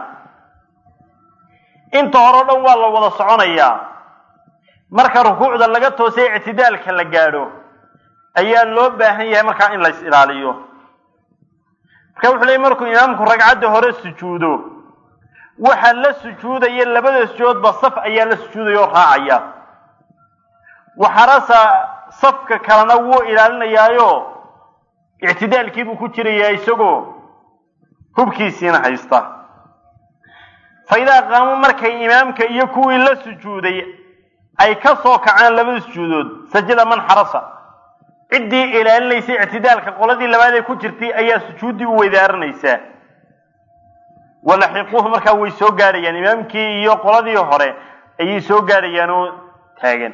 inta hore o dhan waa la wada soconayaa marka rukuucda laga toosay ictidaalka la gaadho ayaa loo baahan yahay markaa in lays ilaaliyo marka wuxuu leey markuu imaamku ragcadda hore sujuudo waxa la sujuudaya labada sujoodba saf ayaa la sujuudaya oo raacaya waxarasa safka kalena wuu ilaalinayaayo ictidaalkiibuu ku jirayaa isagoo hubkiisiina haysta fa idaa qaamuu markay imaamka iyo kuwii la sujuuday ay ka soo kacaan labada sujuudood sajada man xarasa ciddii ilaalinaysay ictidaalka qoladii labaad ee ku jirtay ayaa sujuuddii u weydaaranaysaa walaxiquuhu markaa way soo gaadhayaan imaamkii iyo qoladii hore ayay soo gaadhayaan oo taagan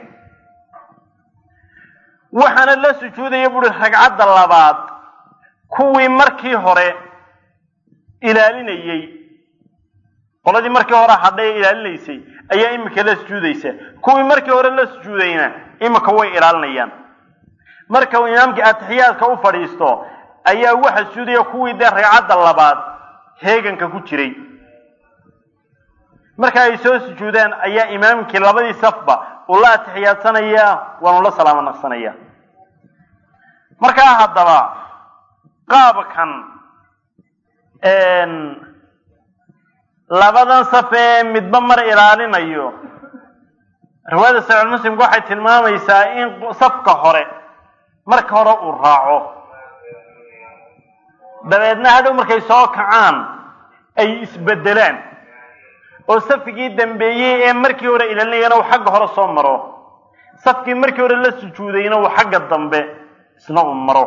waxaana la sujuudaya buuri ragcadda labaad kuwii markii hore ilaalinayey qoladii markii hore hadhay ee ilaalinaysay ayaa imika la sujuudaysa kuwii markii hore la sujuudayna imika way ilaalinayaan marka uu imaamkii atixiyaadka u fadhiisto ayaa waxa sujuudaya kuwii dee ragcadda labaad heeganka ku jiray marka ay soo sujuudaan ayaa imaamkii labadii safba uu la atixiyaadsanaya waanu la salaamo naqsanaya markaa haddaba qaabkan labadan saf ee midba mar ilaalinayo riwaayada saxiix muslimka waxay tilmaamaysaa in safka hore marka hore uu raaco dabeedna hadhow markay soo kacaan ay isbedelaan oo safkii dambeeyey ee markii hore ilaalinayana uu xagga hore soo maro safkii markii hore la sujuudayna uu xagga dambe isna uu maro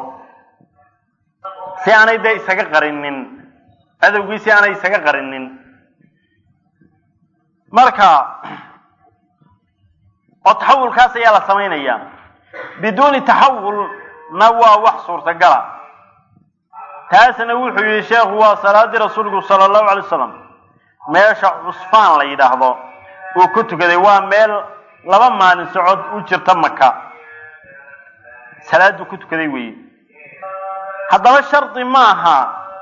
si aanay dee isaga qarinin cadowgii si aanay isaga qarinin marka oo taxawulkaas ayaa la samaynayaa biduuni taxawulna waa wax suurtagala taasna wuxuu yihi sheekhu waa salaadii rasuulku sala allahu alay wasalam meesha cusfaan la yidhaahdo uu ku tukaday waa meel laba maalin socod u jirta maka salaaduu ku tukaday weeye haddaba shardi maaha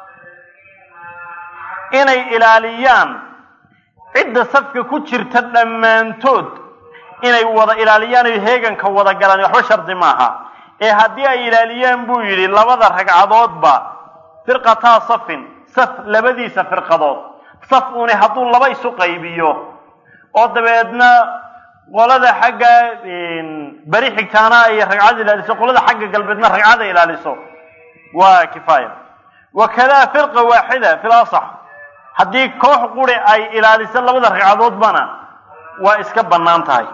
inay ilaaliyaan cidda safka ku jirta dhammaantood inay wada ilaaliyaan oy heeganka wada galaan waxba shardi maaha ee haddii ay ilaaliyaan buu yidhi labada ragcadoodba firqataa safin saf labadiisa firqadood saf uuni hadduu laba isu qaybiyo oo dabeedna qolada xagga beri xigtaana ay ragcad ilaaliso qolada xagga galbeedna ragcada ilaaliso waa kifaaya wakadaa firqa waaxida fil asax haddii koox quri ay ilaaliso labada ragcadoodbana waa iska bannaan tahay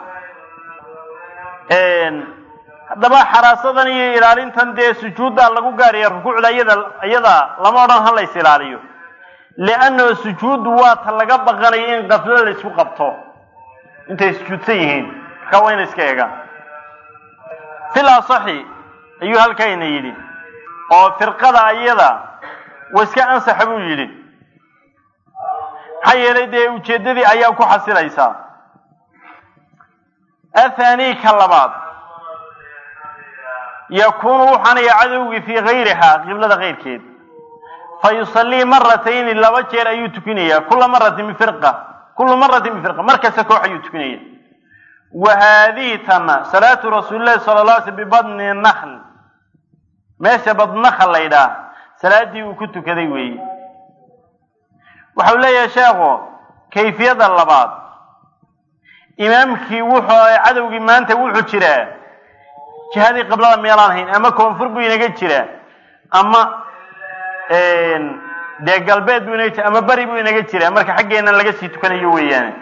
haddaba xaraasadan iyo ilaalintan dee sujuudda lagu gaaraya rukuucda iyada iyada lama odhan ha lays ilaaliyo liannahu sujuuddu waa ta laga baqanayo in qaflo la isku qabto intay sujuudsan yihiin markaa waa ina iska eegaan fil asaxi ayuu halkayna yidhi oo firqada ayada wa iska ansaxa buu yidhi maxaa yeelay dee ujeeddadii ayaa ku xasilaysaa athani ka labaad yakuunu wuxaanaya cadowgii fii gayrihaa qiblada keyrkeed fa yusallii maratayni laba jeer ayuu tukinayaa kula maratin bifirqa kulu maratin bifirqa mar kasta koox ayuu tukinaya wa haadihi tana salaatu rasuulillahi sala la alay sl bibadni nakhl meesha badnakhl la ydhaah salaadii uu ku tukaday weeye waxau leeyahay sheekhu kayfiyada labaad imaamkii wuxuu cadowgii maanta wuxuu jiraa jihadii qiblada meelaan hayn ama koonfur buu inaga jiraa ama dee galbeed buu inaga jira ama beri buu inaga jiraa marka xaggeena laga sii tukanayo weeyaane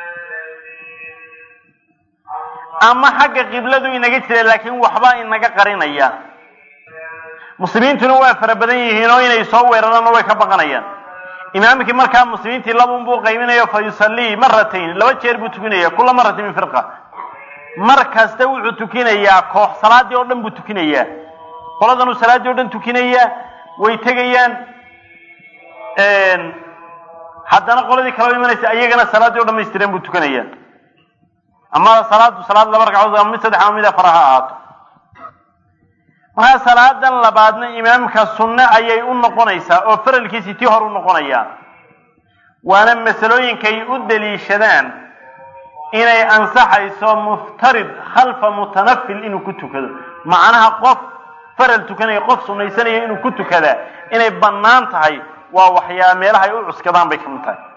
ama xagga qibladu inaga jira laakiin waxbaa inaga qarinaya muslimiintuna waa fara badan yihiin oo inay soo weeraraanna way ka baqanayaan imaamkii markaa muslimiintii labun buu qaybinayo fa yusallii maratayn laba jeer buu tukinaya kula maratin min firqa mar kasta wuxuu tukinayaa koox salaadii oo dhan buu tukinayaa qoladanuu salaaddii o dhan tukinayaa way tegayaan haddana qoladii kaleo imanaysa iyagana salaaddii o dhamaystiran buu tukanayaa ama salaadu salaad laba ragcadood ama mid saddex ama mid afar ha ahaato markaa salaadan labaadna imaamka sunne ayay u noqonaysaa oo faralkiisii tii hor u noqonayaa waana masalooyinkay u daliishadaan inay ansaxayso muftarid khalfa mutanafil inuu ku tukado macnaha qof faral tukanaya qof sunaysanaya inuu ku tukadaa inay bannaan tahay waa waxyaa meelaha ay u cuskadaan bay ka mid tahay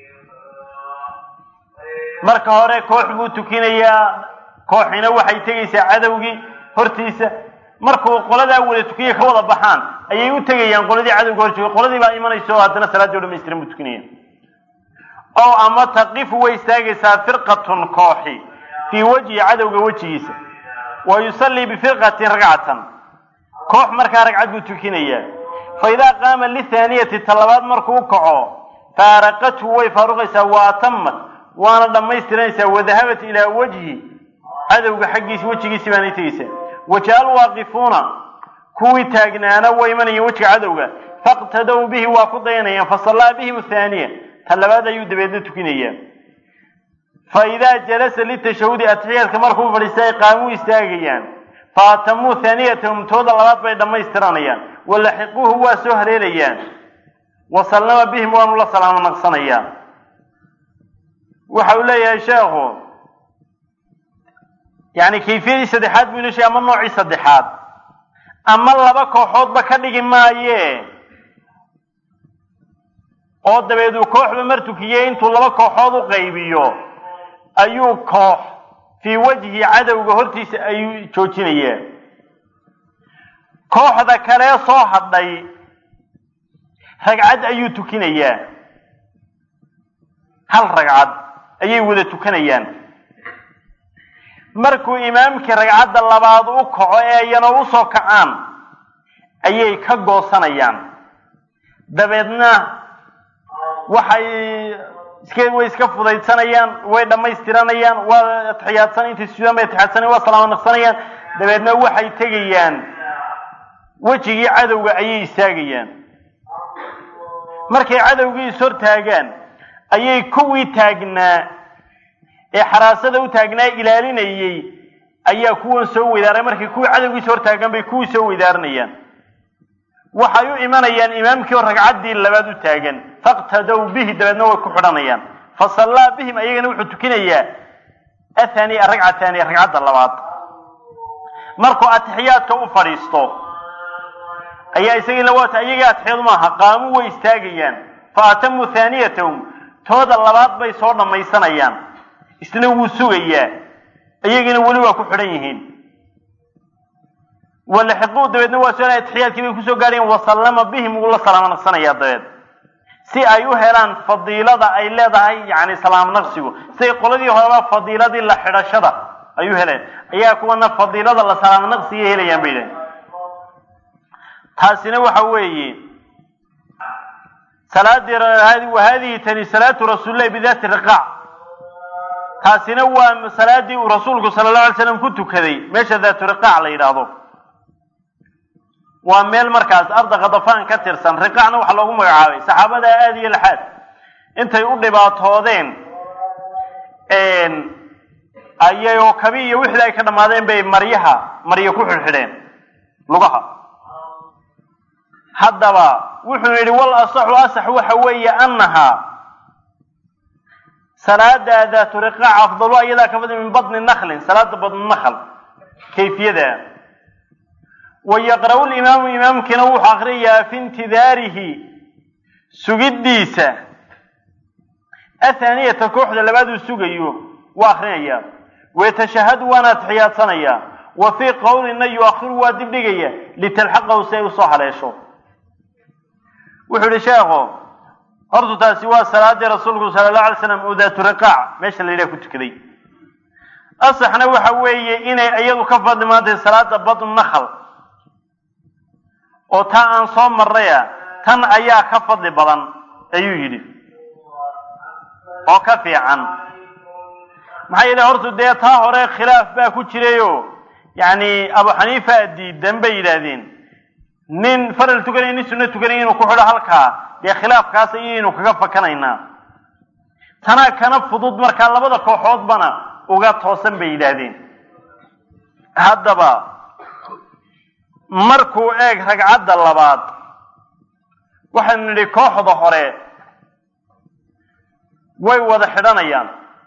marka hore koox buu tukinayaa kooxina waxay tegaysaa cadowgii hortiisa markuu qoladaa wada tukiya ka wada baxaan ayay u tegayaan qoladii cadowga hor joogay qoladii baa imanaysa oo haddana salaaddii o dhamaystiran buu tukinaya ow ama taqifu way istaagaysaa firqatun kooxi fii wajhi cadowga wejigiisa wa yusallii bifirqatin ragcatan koox markaa ragcad buu tukinayaa fa idaa qaama lithaaniyati talabaad markuu kaco faaraqathu way faaruqaysaa wa atamat waana dhammaystiranaysaa wadahabat ilaa wajhi cadowga xaggiisa wejigiisi baanay tegaysaa waja alwaaqifuuna kuwii taagnaana way imanayeen wejiga cadowga faqtadow bihi waa ku dayanayaan fasallaa bihim thaaniya ta labaad ayuu dabeedna tukinayaa fa idaa jalasa litashahudi atixiyaadka markuu fadhiistay qaamuu istaagayaan fa atamuu haaniyatahum tooda labaad bay dhammaystiranayaan walaxiquuhu waa soo haleelayaan wa sallama bihim waanu la salaamo naqsanayaa waxa uu leeyahay sheekhu yani kayfiyadii saddexaad buu inoo sheegay ama noocii saddexaad ama laba kooxoodba ka dhigi maaye oo dabeed uu kooxba mar tukiyey intuu laba kooxood u qaybiyo ayuu koox fii wajhi cadowga hortiisa ayuu joojinayaa kooxda kalee soo hadhay ragcad ayuu tukinayaa hal ragcad ayay wada tukanayaan markuu imaamkii ragcadda labaad u kaco ee iyana usoo kacaan ayay ka goosanayaan dabeedna waxay iska way iska fudaydsanayaan way dhammaystiranayaan waa atixiyaadsan intay sudaan bay atixiyaadsanayaan waa salaamo naqsanayaan dabeedna waxay tegayaan wejigii cadowga ayay istaagayaan markay cadowgii ishortaagaan ayay kuwii taagnaa ee xaraasada u taagnaa ilaalinayey ayaa kuwan soo weydaaray markay kuwii cadowgiisa hortaagaan bay kuwii soo weydaaranayaan waxay u imanayaan imaamkii oo ragcaddii labaad u taagan faqtadow bihi dabeedna way ku xidhanayaan fa sallaa bihim ayagana wuxuu tukinayaa athaniya ragca thaniya ragcadda labaad markuu atixiyaadka u fadhiisto ayaa isagii la waata ayaga atixiyadu maaha qaamu way istaagayaan fa atamuu haaniyatahum tooda labaad bay soo dhammaysanayaan isna wuu sugayaa iyagiina weli waa ku xidhan yihiin walaxiquu dabeedna waa soo atixiyaadkii bay kusoo gaadhayeen wasallama bihim wuu la salaamo naqsanayaa dabeed si ay u helaan fadiilada ay leedahay yani salaam naqsigu siday qoladii horeba fadiiladii la xidhashada ay u heleen ayaa kuwana fadiilada la salaamo naqsiga helayaan bay yidhahen taasina waxa weeye salaadii wa hadihi tani salaatu rasuulillahi bidaati riqaac taasina waa salaadii uu rasuulku sala allahu alay slam ku tukaday meesha daatu riqaac la yidhaahdo waa meel markaas arda khadafaan ka tirsan riqaacna waxaa loogu magacaabay saxaabada aada iyo laxaad intay u dhibaatoodeen ayay oo kabi iyo wixii ay ka dhammaadeen bay maryaha maryo ku xidhxidheen lugaha haddaba wuxuu yidhi wal asaxu asax waxa weeye annahaa salaada daatu riqaac afdalu ayadaa ka fadli min badni naklin salaada badni nakl kayfiyada wa yaqra'u limaamu imaamkiina wuxuu akriyayaa fi intidaarihi sugiddiisa athaaniyata kooxda labaad uu sugayo waa akrinayaa wayatashahadu waana atixiyaadsanaya wa fii qowlina yu-akhiru waa dibdhigaya litalxaqahu si ay usoo haleesho wuxuu yihi sheekhu hortu taasi waa salaadii rasuulku sala allahu alay slam oo daatu riqaac meesha la yidhaha ku tukaday asaxna waxa weeye inay iyadu ka fadli maantay salaada badnu nakhl oo taa aan soo marraya tan ayaa ka fadli badan ayuu yidhi oo ka fiican maxaa yeele hortu dee taa hore khilaaf baa ku jirayo yacni abu xaniifa diidan bay yidhaahdeen nin faral tukanaya nin sunno tukanaya inuu ku xidho halkaa dee khilaafkaas ayaynu kaga fakanaynaa tanaa kana fudud markaa labada kooxoodbana uga toosan bay yidhaahdeen haddaba markuu eeg ragcadda labaad waxaynu nidhi kooxda hore way wada xidhanayaan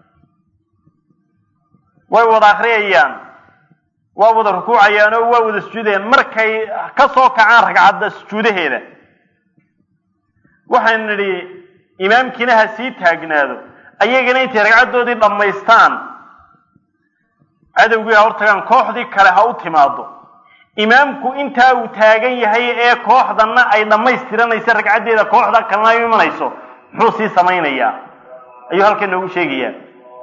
way wada akriyayaan waa wada rukuucayaan oo waa wada sujuudayaan markay ka soo kacaan ragcadda sujuudaheeda waxaynu nidhi imaamkiina ha sii taagnaado ayagana intay ragcaddoodii dhammaystaan cadowgii ha hortagaan kooxdii kale ha u timaado imaamku intaa uu taagan yahay ee kooxdanna ay dhammaystiranaysa ragcaddeeda kooxda kalena ay imanayso muxuu sii samaynayaa ayuu halkan noogu sheegayaa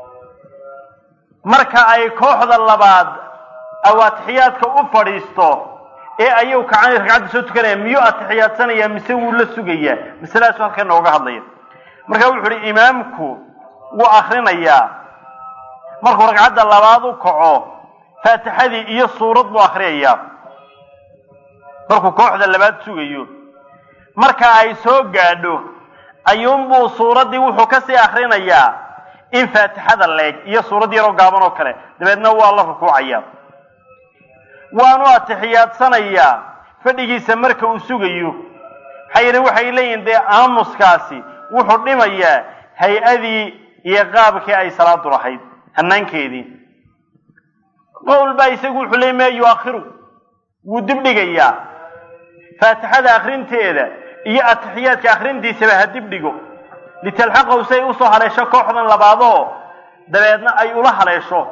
marka ay kooxda labaad aw atixiyaadka u fadhiisto ee ayuu kacani ragcadda soo tukanaya miyuu atixiyaadsanaya mise wuu la sugayaa masaladaasuu halkan nooga hadlaya marka wuxu uhi imaamku wuu akrinayaa markuu ragcadda labaad u kaco faatixadii iyo suurad buu akriyayaa markuu kooxda labaad sugayo marka ay soo gaadho ayuunbuu suuraddii wuxuu kasii akrinayaa in faatixada leeg iyo suurad yaroo gaaban oo kale dabeedna waa la rukuucaya waanu atixiyaadsanayaa fadhigiisa marka uu sugayo maxaa yeele waxay leeyihin dee aamuskaasi wuxuu dhimayaa hay-adii iyo qaabkii ay salaadu lahayd hanaankeedii qowl baa isagu wuxuu leey ma yuakhiru wuu dib dhigayaa faatixada akrinteeda iyo atixiyaadka akrintiisaba ha dib dhigo litalxaqahu si ay usoo haleesho kooxdan labaadoo dabeedna ay ula haleesho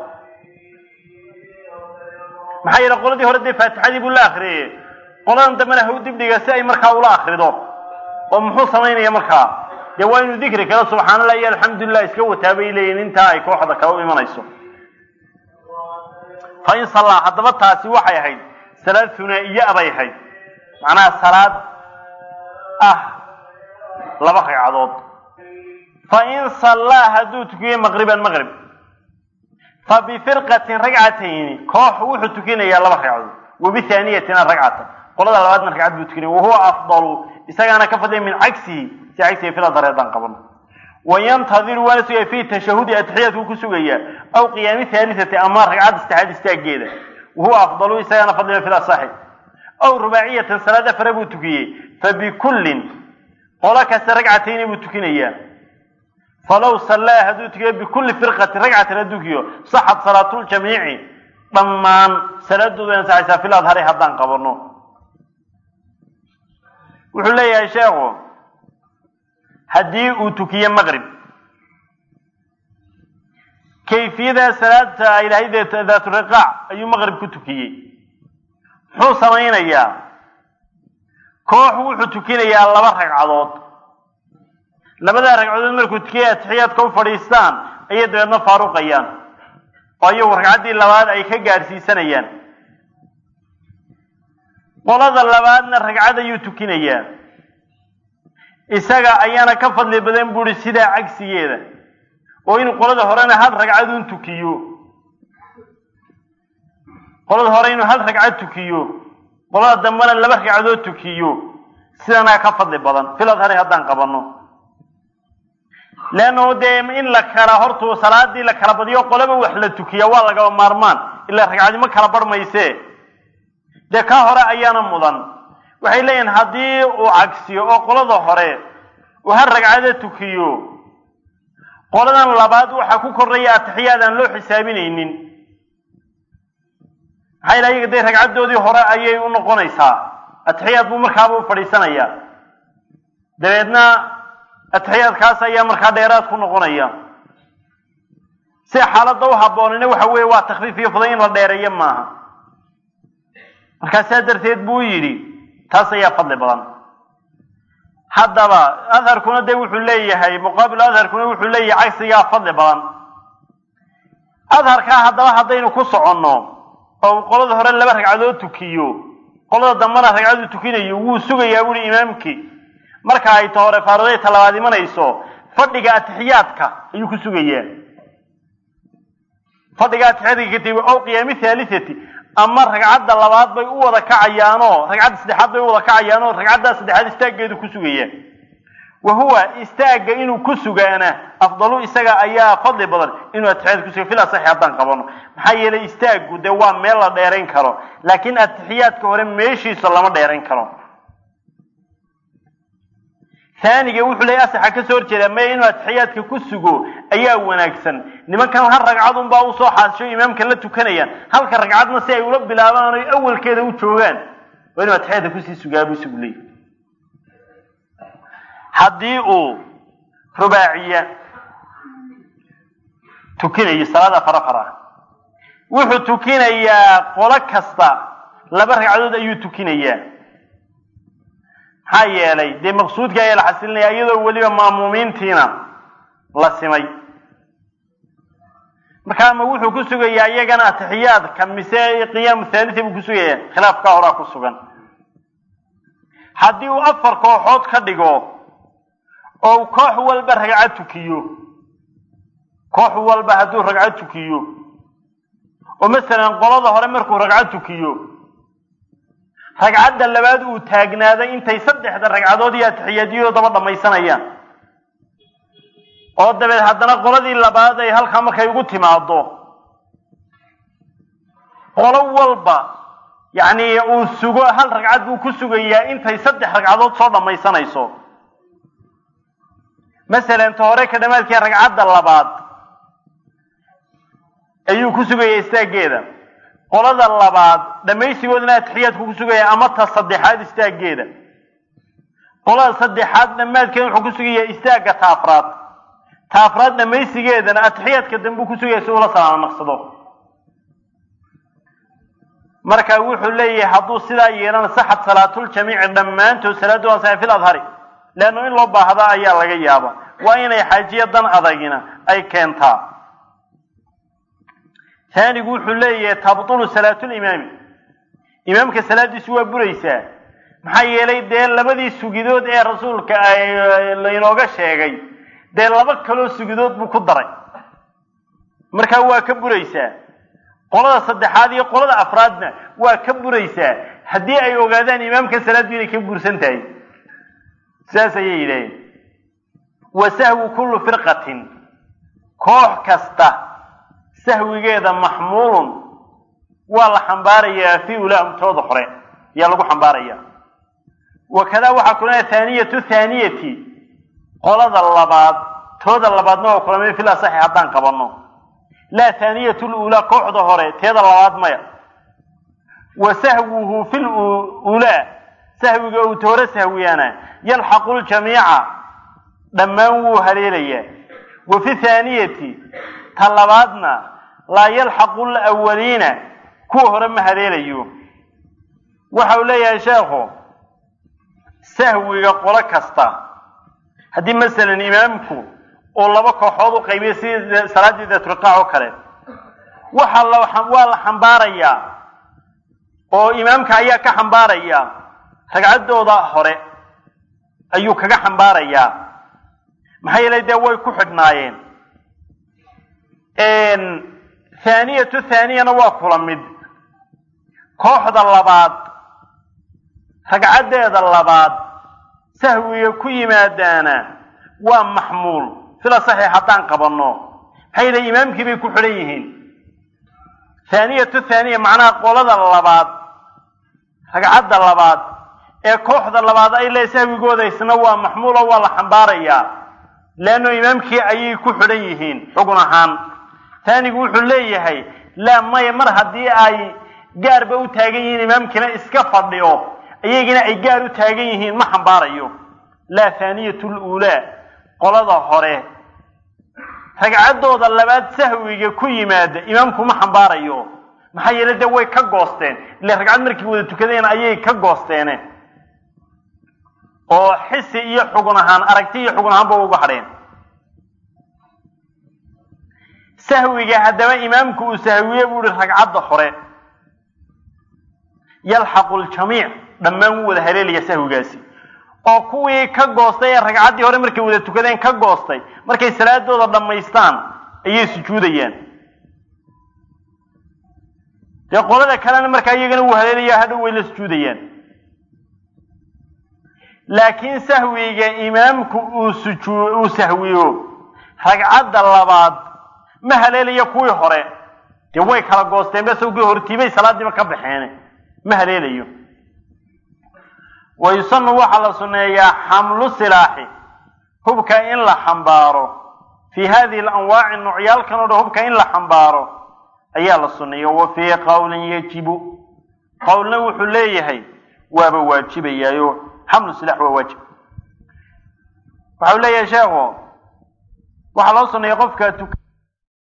maxaa yeele qoladii hore dee faatixadii buu la akriyey qoladan dambena ha u dib dhiga si ay markaa ula akrido oo muxuu samaynaya markaa dee waa inuu dikri kale subxaana allah iyo alxamdulilah iska wataa bay leeyihin intaa ay kooxda kale u imanayso fa in sallaa haddaba taasi waxay ahayd salaad hunaa-iya bay ahayd macnaha salaad ah laba ragcadood fa in sallaa hadduu tukiyey maqriban maqrib fa bifirqatin ragcatayni koox wuxuu tukinayaa laba ragcadood wa bithaaniyatina ragcatan qolada labaadna ragcad buu tukinaya wahuwa afdalu isagaana ka fadliya min cagsihi si cagsiga fila dareedaan qaban wayantadiru waana sugaya fi tashahudi atixiyaadku ku sugaya aw qiyaami haalisati ama ragcadda saddexaad istaageeda wahuwa afdalu isagaana fadliya fil asaxi aw rubaaciyatan salaad afare buu tukiyey fabikullin qolo kasta ragcatayni buu tukinayaa falaw sallaa hadduu tukiyo bikulli firqatin ragcatan hadduu tukiyo saxad salaatuljamiici dhammaan salaadoodu way ansaxaysaa fil adhari haddaan qabano wuxuu leeyahay sheekhu haddii uu tukiye maqrib kayfiyada salaadta ay lahayd daaturiqaac ayuu maqrib ku tukiyey muxuu samaynayaa koox wuxuu tukinayaa laba ragcadood labadaa ragcadood markuu tukiyay atixiyaadka u fadhiistaan ayay dabeedna faaruqayaan oo iyagu ragcaddii labaad ay ka gaadhsiisanayaan qolada labaadna ragcad ayuu tukinayaa isaga ayaana ka fadli badan buuhi sidaa cagsigeeda oo inuu qolada horena hal ragcadun tukiyo qolada hore inuu hal ragcad tukiyo qolada dambena laba ragcadood tukiyo sidanaa ka fadli badan fil adhari haddaan qabano leannahu dee in la kala hortuu salaadii la kala badiyo qolaba wax la tukiya waa lagaba maarmaan ilaa ragcadimo kala barhmayse dee ka hore ayaana mudan waxay leeyihin haddii uu cagsiyo oo qolada hore uu hal ragcado tukiyo qoladan labaad waxaa ku korraya atixiyaad aan loo xisaabinaynin maxaa yila ayaga dee ragcaddoodii hore ayay u noqonaysaa atixiyaad buu markaaba u fadhiisanayaa dabeedna atixiyaadkaas ayaa markaa dheeraad ku noqonaya si xaaladda u habboonina waxa weeye waa takfiif iyo fuday in la dheereeyo maaha markaa saa darteed buu yidhi taas ayaa fadli badan haddaba adharkuna de wuxuu leeyahay muqaabil adharkuna wuxuu leeyahay cagsigaa fadli badan adharkaa haddaba haddaynu ku soconno oo qolada hore laba ragcadood tukiyo qolada dambena ragcaduu tukinayo wuu sugayaa buuhi imaamkii marka ay ta hore faaruday talabaad imanayso fadhiga atixiyaadka ayuu ku sugayaa fadhiga atixiyaadka katib ow qiyaami thaalisati ama ragcadda labaad bay u wada kacayaanoo ragcadda saddexaad bay u wada kacayaanoo ragcaddaa saddexaad istaaggeedu ku sugaya wa huwa istaagga inuu ku sugaana afdalu isaga ayaa fadli badan inuu atixiyaad kusuga fil asaxi haddaan qabano maxaa yeelay istaaggu dee waa meel la dheerayn karo laakiin atixiyaadka hore meeshiisa lama dheerayn karo haaniga wuxuu leeyahy asaxa kasoo horjeedaa maya inuu atixiyaadka ku sugo ayaa wanaagsan nimankan hal ragcadun baa usoo xaasisho imaamka la tukanayaan halka ragcadna si ay ula bilaabaan oy awalkeeda u joogaan waa inuu atixiyaadka kusii sugaa buu isagu leeyahy haddii uu rubaaciya tukinayo salaada farafara wuxuu tukinayaa qolo kasta laba ragcadood ayuu tukinayaa maxaa yeelay dee maqsuudka ayaa la xasilinaya iyadoo weliba ma'muumiintiina la simay marka ama wuxuu ku sugayaa iyagana atixiyaadka mise qiyaamu thaalita buu ku sugaya khilaafkaa horaa ku sugan haddii uu afar kooxood ka dhigo oo koox walba ragcad tukiyo koox walba hadduu ragcad tukiyo oo masalan qolada hore markuu ragcad tukiyo ragcadda labaad uu taagnaaday intay saddexda ragcadood iyo atixiyaadiyadoo daba dhammaysanayaan oo dabeed haddana qoladii labaad ay halkaa markay ugu timaado qolo walba yacni uu sugo hal ragcad buu ku sugayaa intay saddex ragcadood soo dhammaysanayso masalan ta hore ka dhamaadkii ragcadda labaad ayuu ku sugayaa istaaggeeda qolada labaad dhammaysigoodana atixiyaadku ku sugaya ama ta saddexaad istaaggeeda qolada saddexaad dhammaadkeeda wuxuu ku sugayaa istaagga ta afraad ta afraad dhammaysigeedana atixiyaadka dambe uu ku sugaya si ula salaamo naqsado marka wuxuu leeyahay hadduu sidaa yeelana saxad salaatuljamiici dhammaantood salaadu ansaxay fil adhari leannu in loo baahda ayaa laga yaaba waa inay xaajiya dan adagina ay keentaa taanigu wuxuu leeyahay tabtulu salaatulimaami imaamka salaadiisu waa buraysaa maxaa yeelay dee labadii sugidood ee rasuulka laynooga sheegay dee laba kaloo sugidood buu ku daray markaa waa ka buraysaa qolada saddexaad iyo qolada afraadna waa ka buraysaa haddii ay ogaadaan imaamka salaaddu inay ka bursan tahay saas ayay yidhaaheen wa sahwu kullu firqatin koox kasta sahwigeeda maxmuulun waa la xambaarayaa fii ulaamtooda hore ayaa lagu xambaaraya wakadaa waxaa kulana thaaniyatu thaaniyati qolada labaad tooda labaadna waa kulamay fil asaxi haddaan qabanno laa thaaniyatu luulaa kooxda hore teeda labaad maya wa sahwuhu fil ulaa sahwiga uu toore sahwiyaana yalxaqu ljamiica dhammaan wuu haleelayaa wa fi thaaniyati ta labaadna laa yalxaqu lawaliina kuwa hore ma haleelayo waxa uu leeyahay sheekhu sahwiga qolo kasta haddii masalan imaamku uu laba kooxood u qaybiyo sidii salaaddii datriqaac oo kale waxa la waa la xambaarayaa oo imaamka ayaa ka xambaaraya ragcaddooda hore ayuu kaga xambaarayaa maxaa yeelay dee way ku xidhnaayeen thaaniyatu thaaniyana waa kula mid kooxda labaad ragcaddeeda labaad sahwiga ku yimaadaana waa maxmuul sida saxiix haddaan qabanno maxaa yeelay imaamkii bay ku xidhan yihiin thaaniyatu thaaniya macnaha qolada labaad ragcadda labaad ee kooxda labaad ay leey sahwigooda isna waa maxmuulo waa la xambaarayaa leanno imaamkii ayay ku xidhan yihiin xugun ahaan taanigu wuxuu leeyahay laa maya mar haddii ay gaarba u taagan yihiin imaamkiina iska fadhiyo iyagina ay gaar u taagan yihiin ma xambaarayo laa thaaniyatu luulaa qolada hore ragcaddooda labaad sahwiga ku yimaada imaamku ma xambaarayo maxaa yeele dee way ka goosteen ile ragcad markay wada tukadeen ayay ka goosteene oo xisi iyo xugun ahaan aragti iyo xugun ahaanba uga hadheen sahwiga haddaba imaamku uu sahwiye buu ihi ragcadda hore yalxaqu ljamiic dhammaan wuu wada haleelaya sahwigaasi oo kuwii ka goostay ee ragcaddii hore markay wada tukadeen ka goostay markay salaadooda dhammaystaan ayay sujuudayaan dee qolada kalena markaa iyagana wuu haleelaya hadhow way la sujuudayaan laakiin sahwiga imaamku uu sujuu uu sahwiyo ragcadda labaad ma haleelaya kuwii hore dee way kala goosteen besawgii hortiibay salaadiiba ka baxeen ma haleelayo wa yusanu waxaa la sunneeyaa xamlu silaaxi hubka in la xambaaro fii hadihi alanwaaci nuucyaalkan o dhan hubka in la xambaaro ayaa la sunneeya wa fii qowlin yajibu qowlna wuxuu leeyahay waaba waajibayaayo xamlu silax waa waajib waxa uu leeyahay sheekhu waxaa loo sunneeya qofka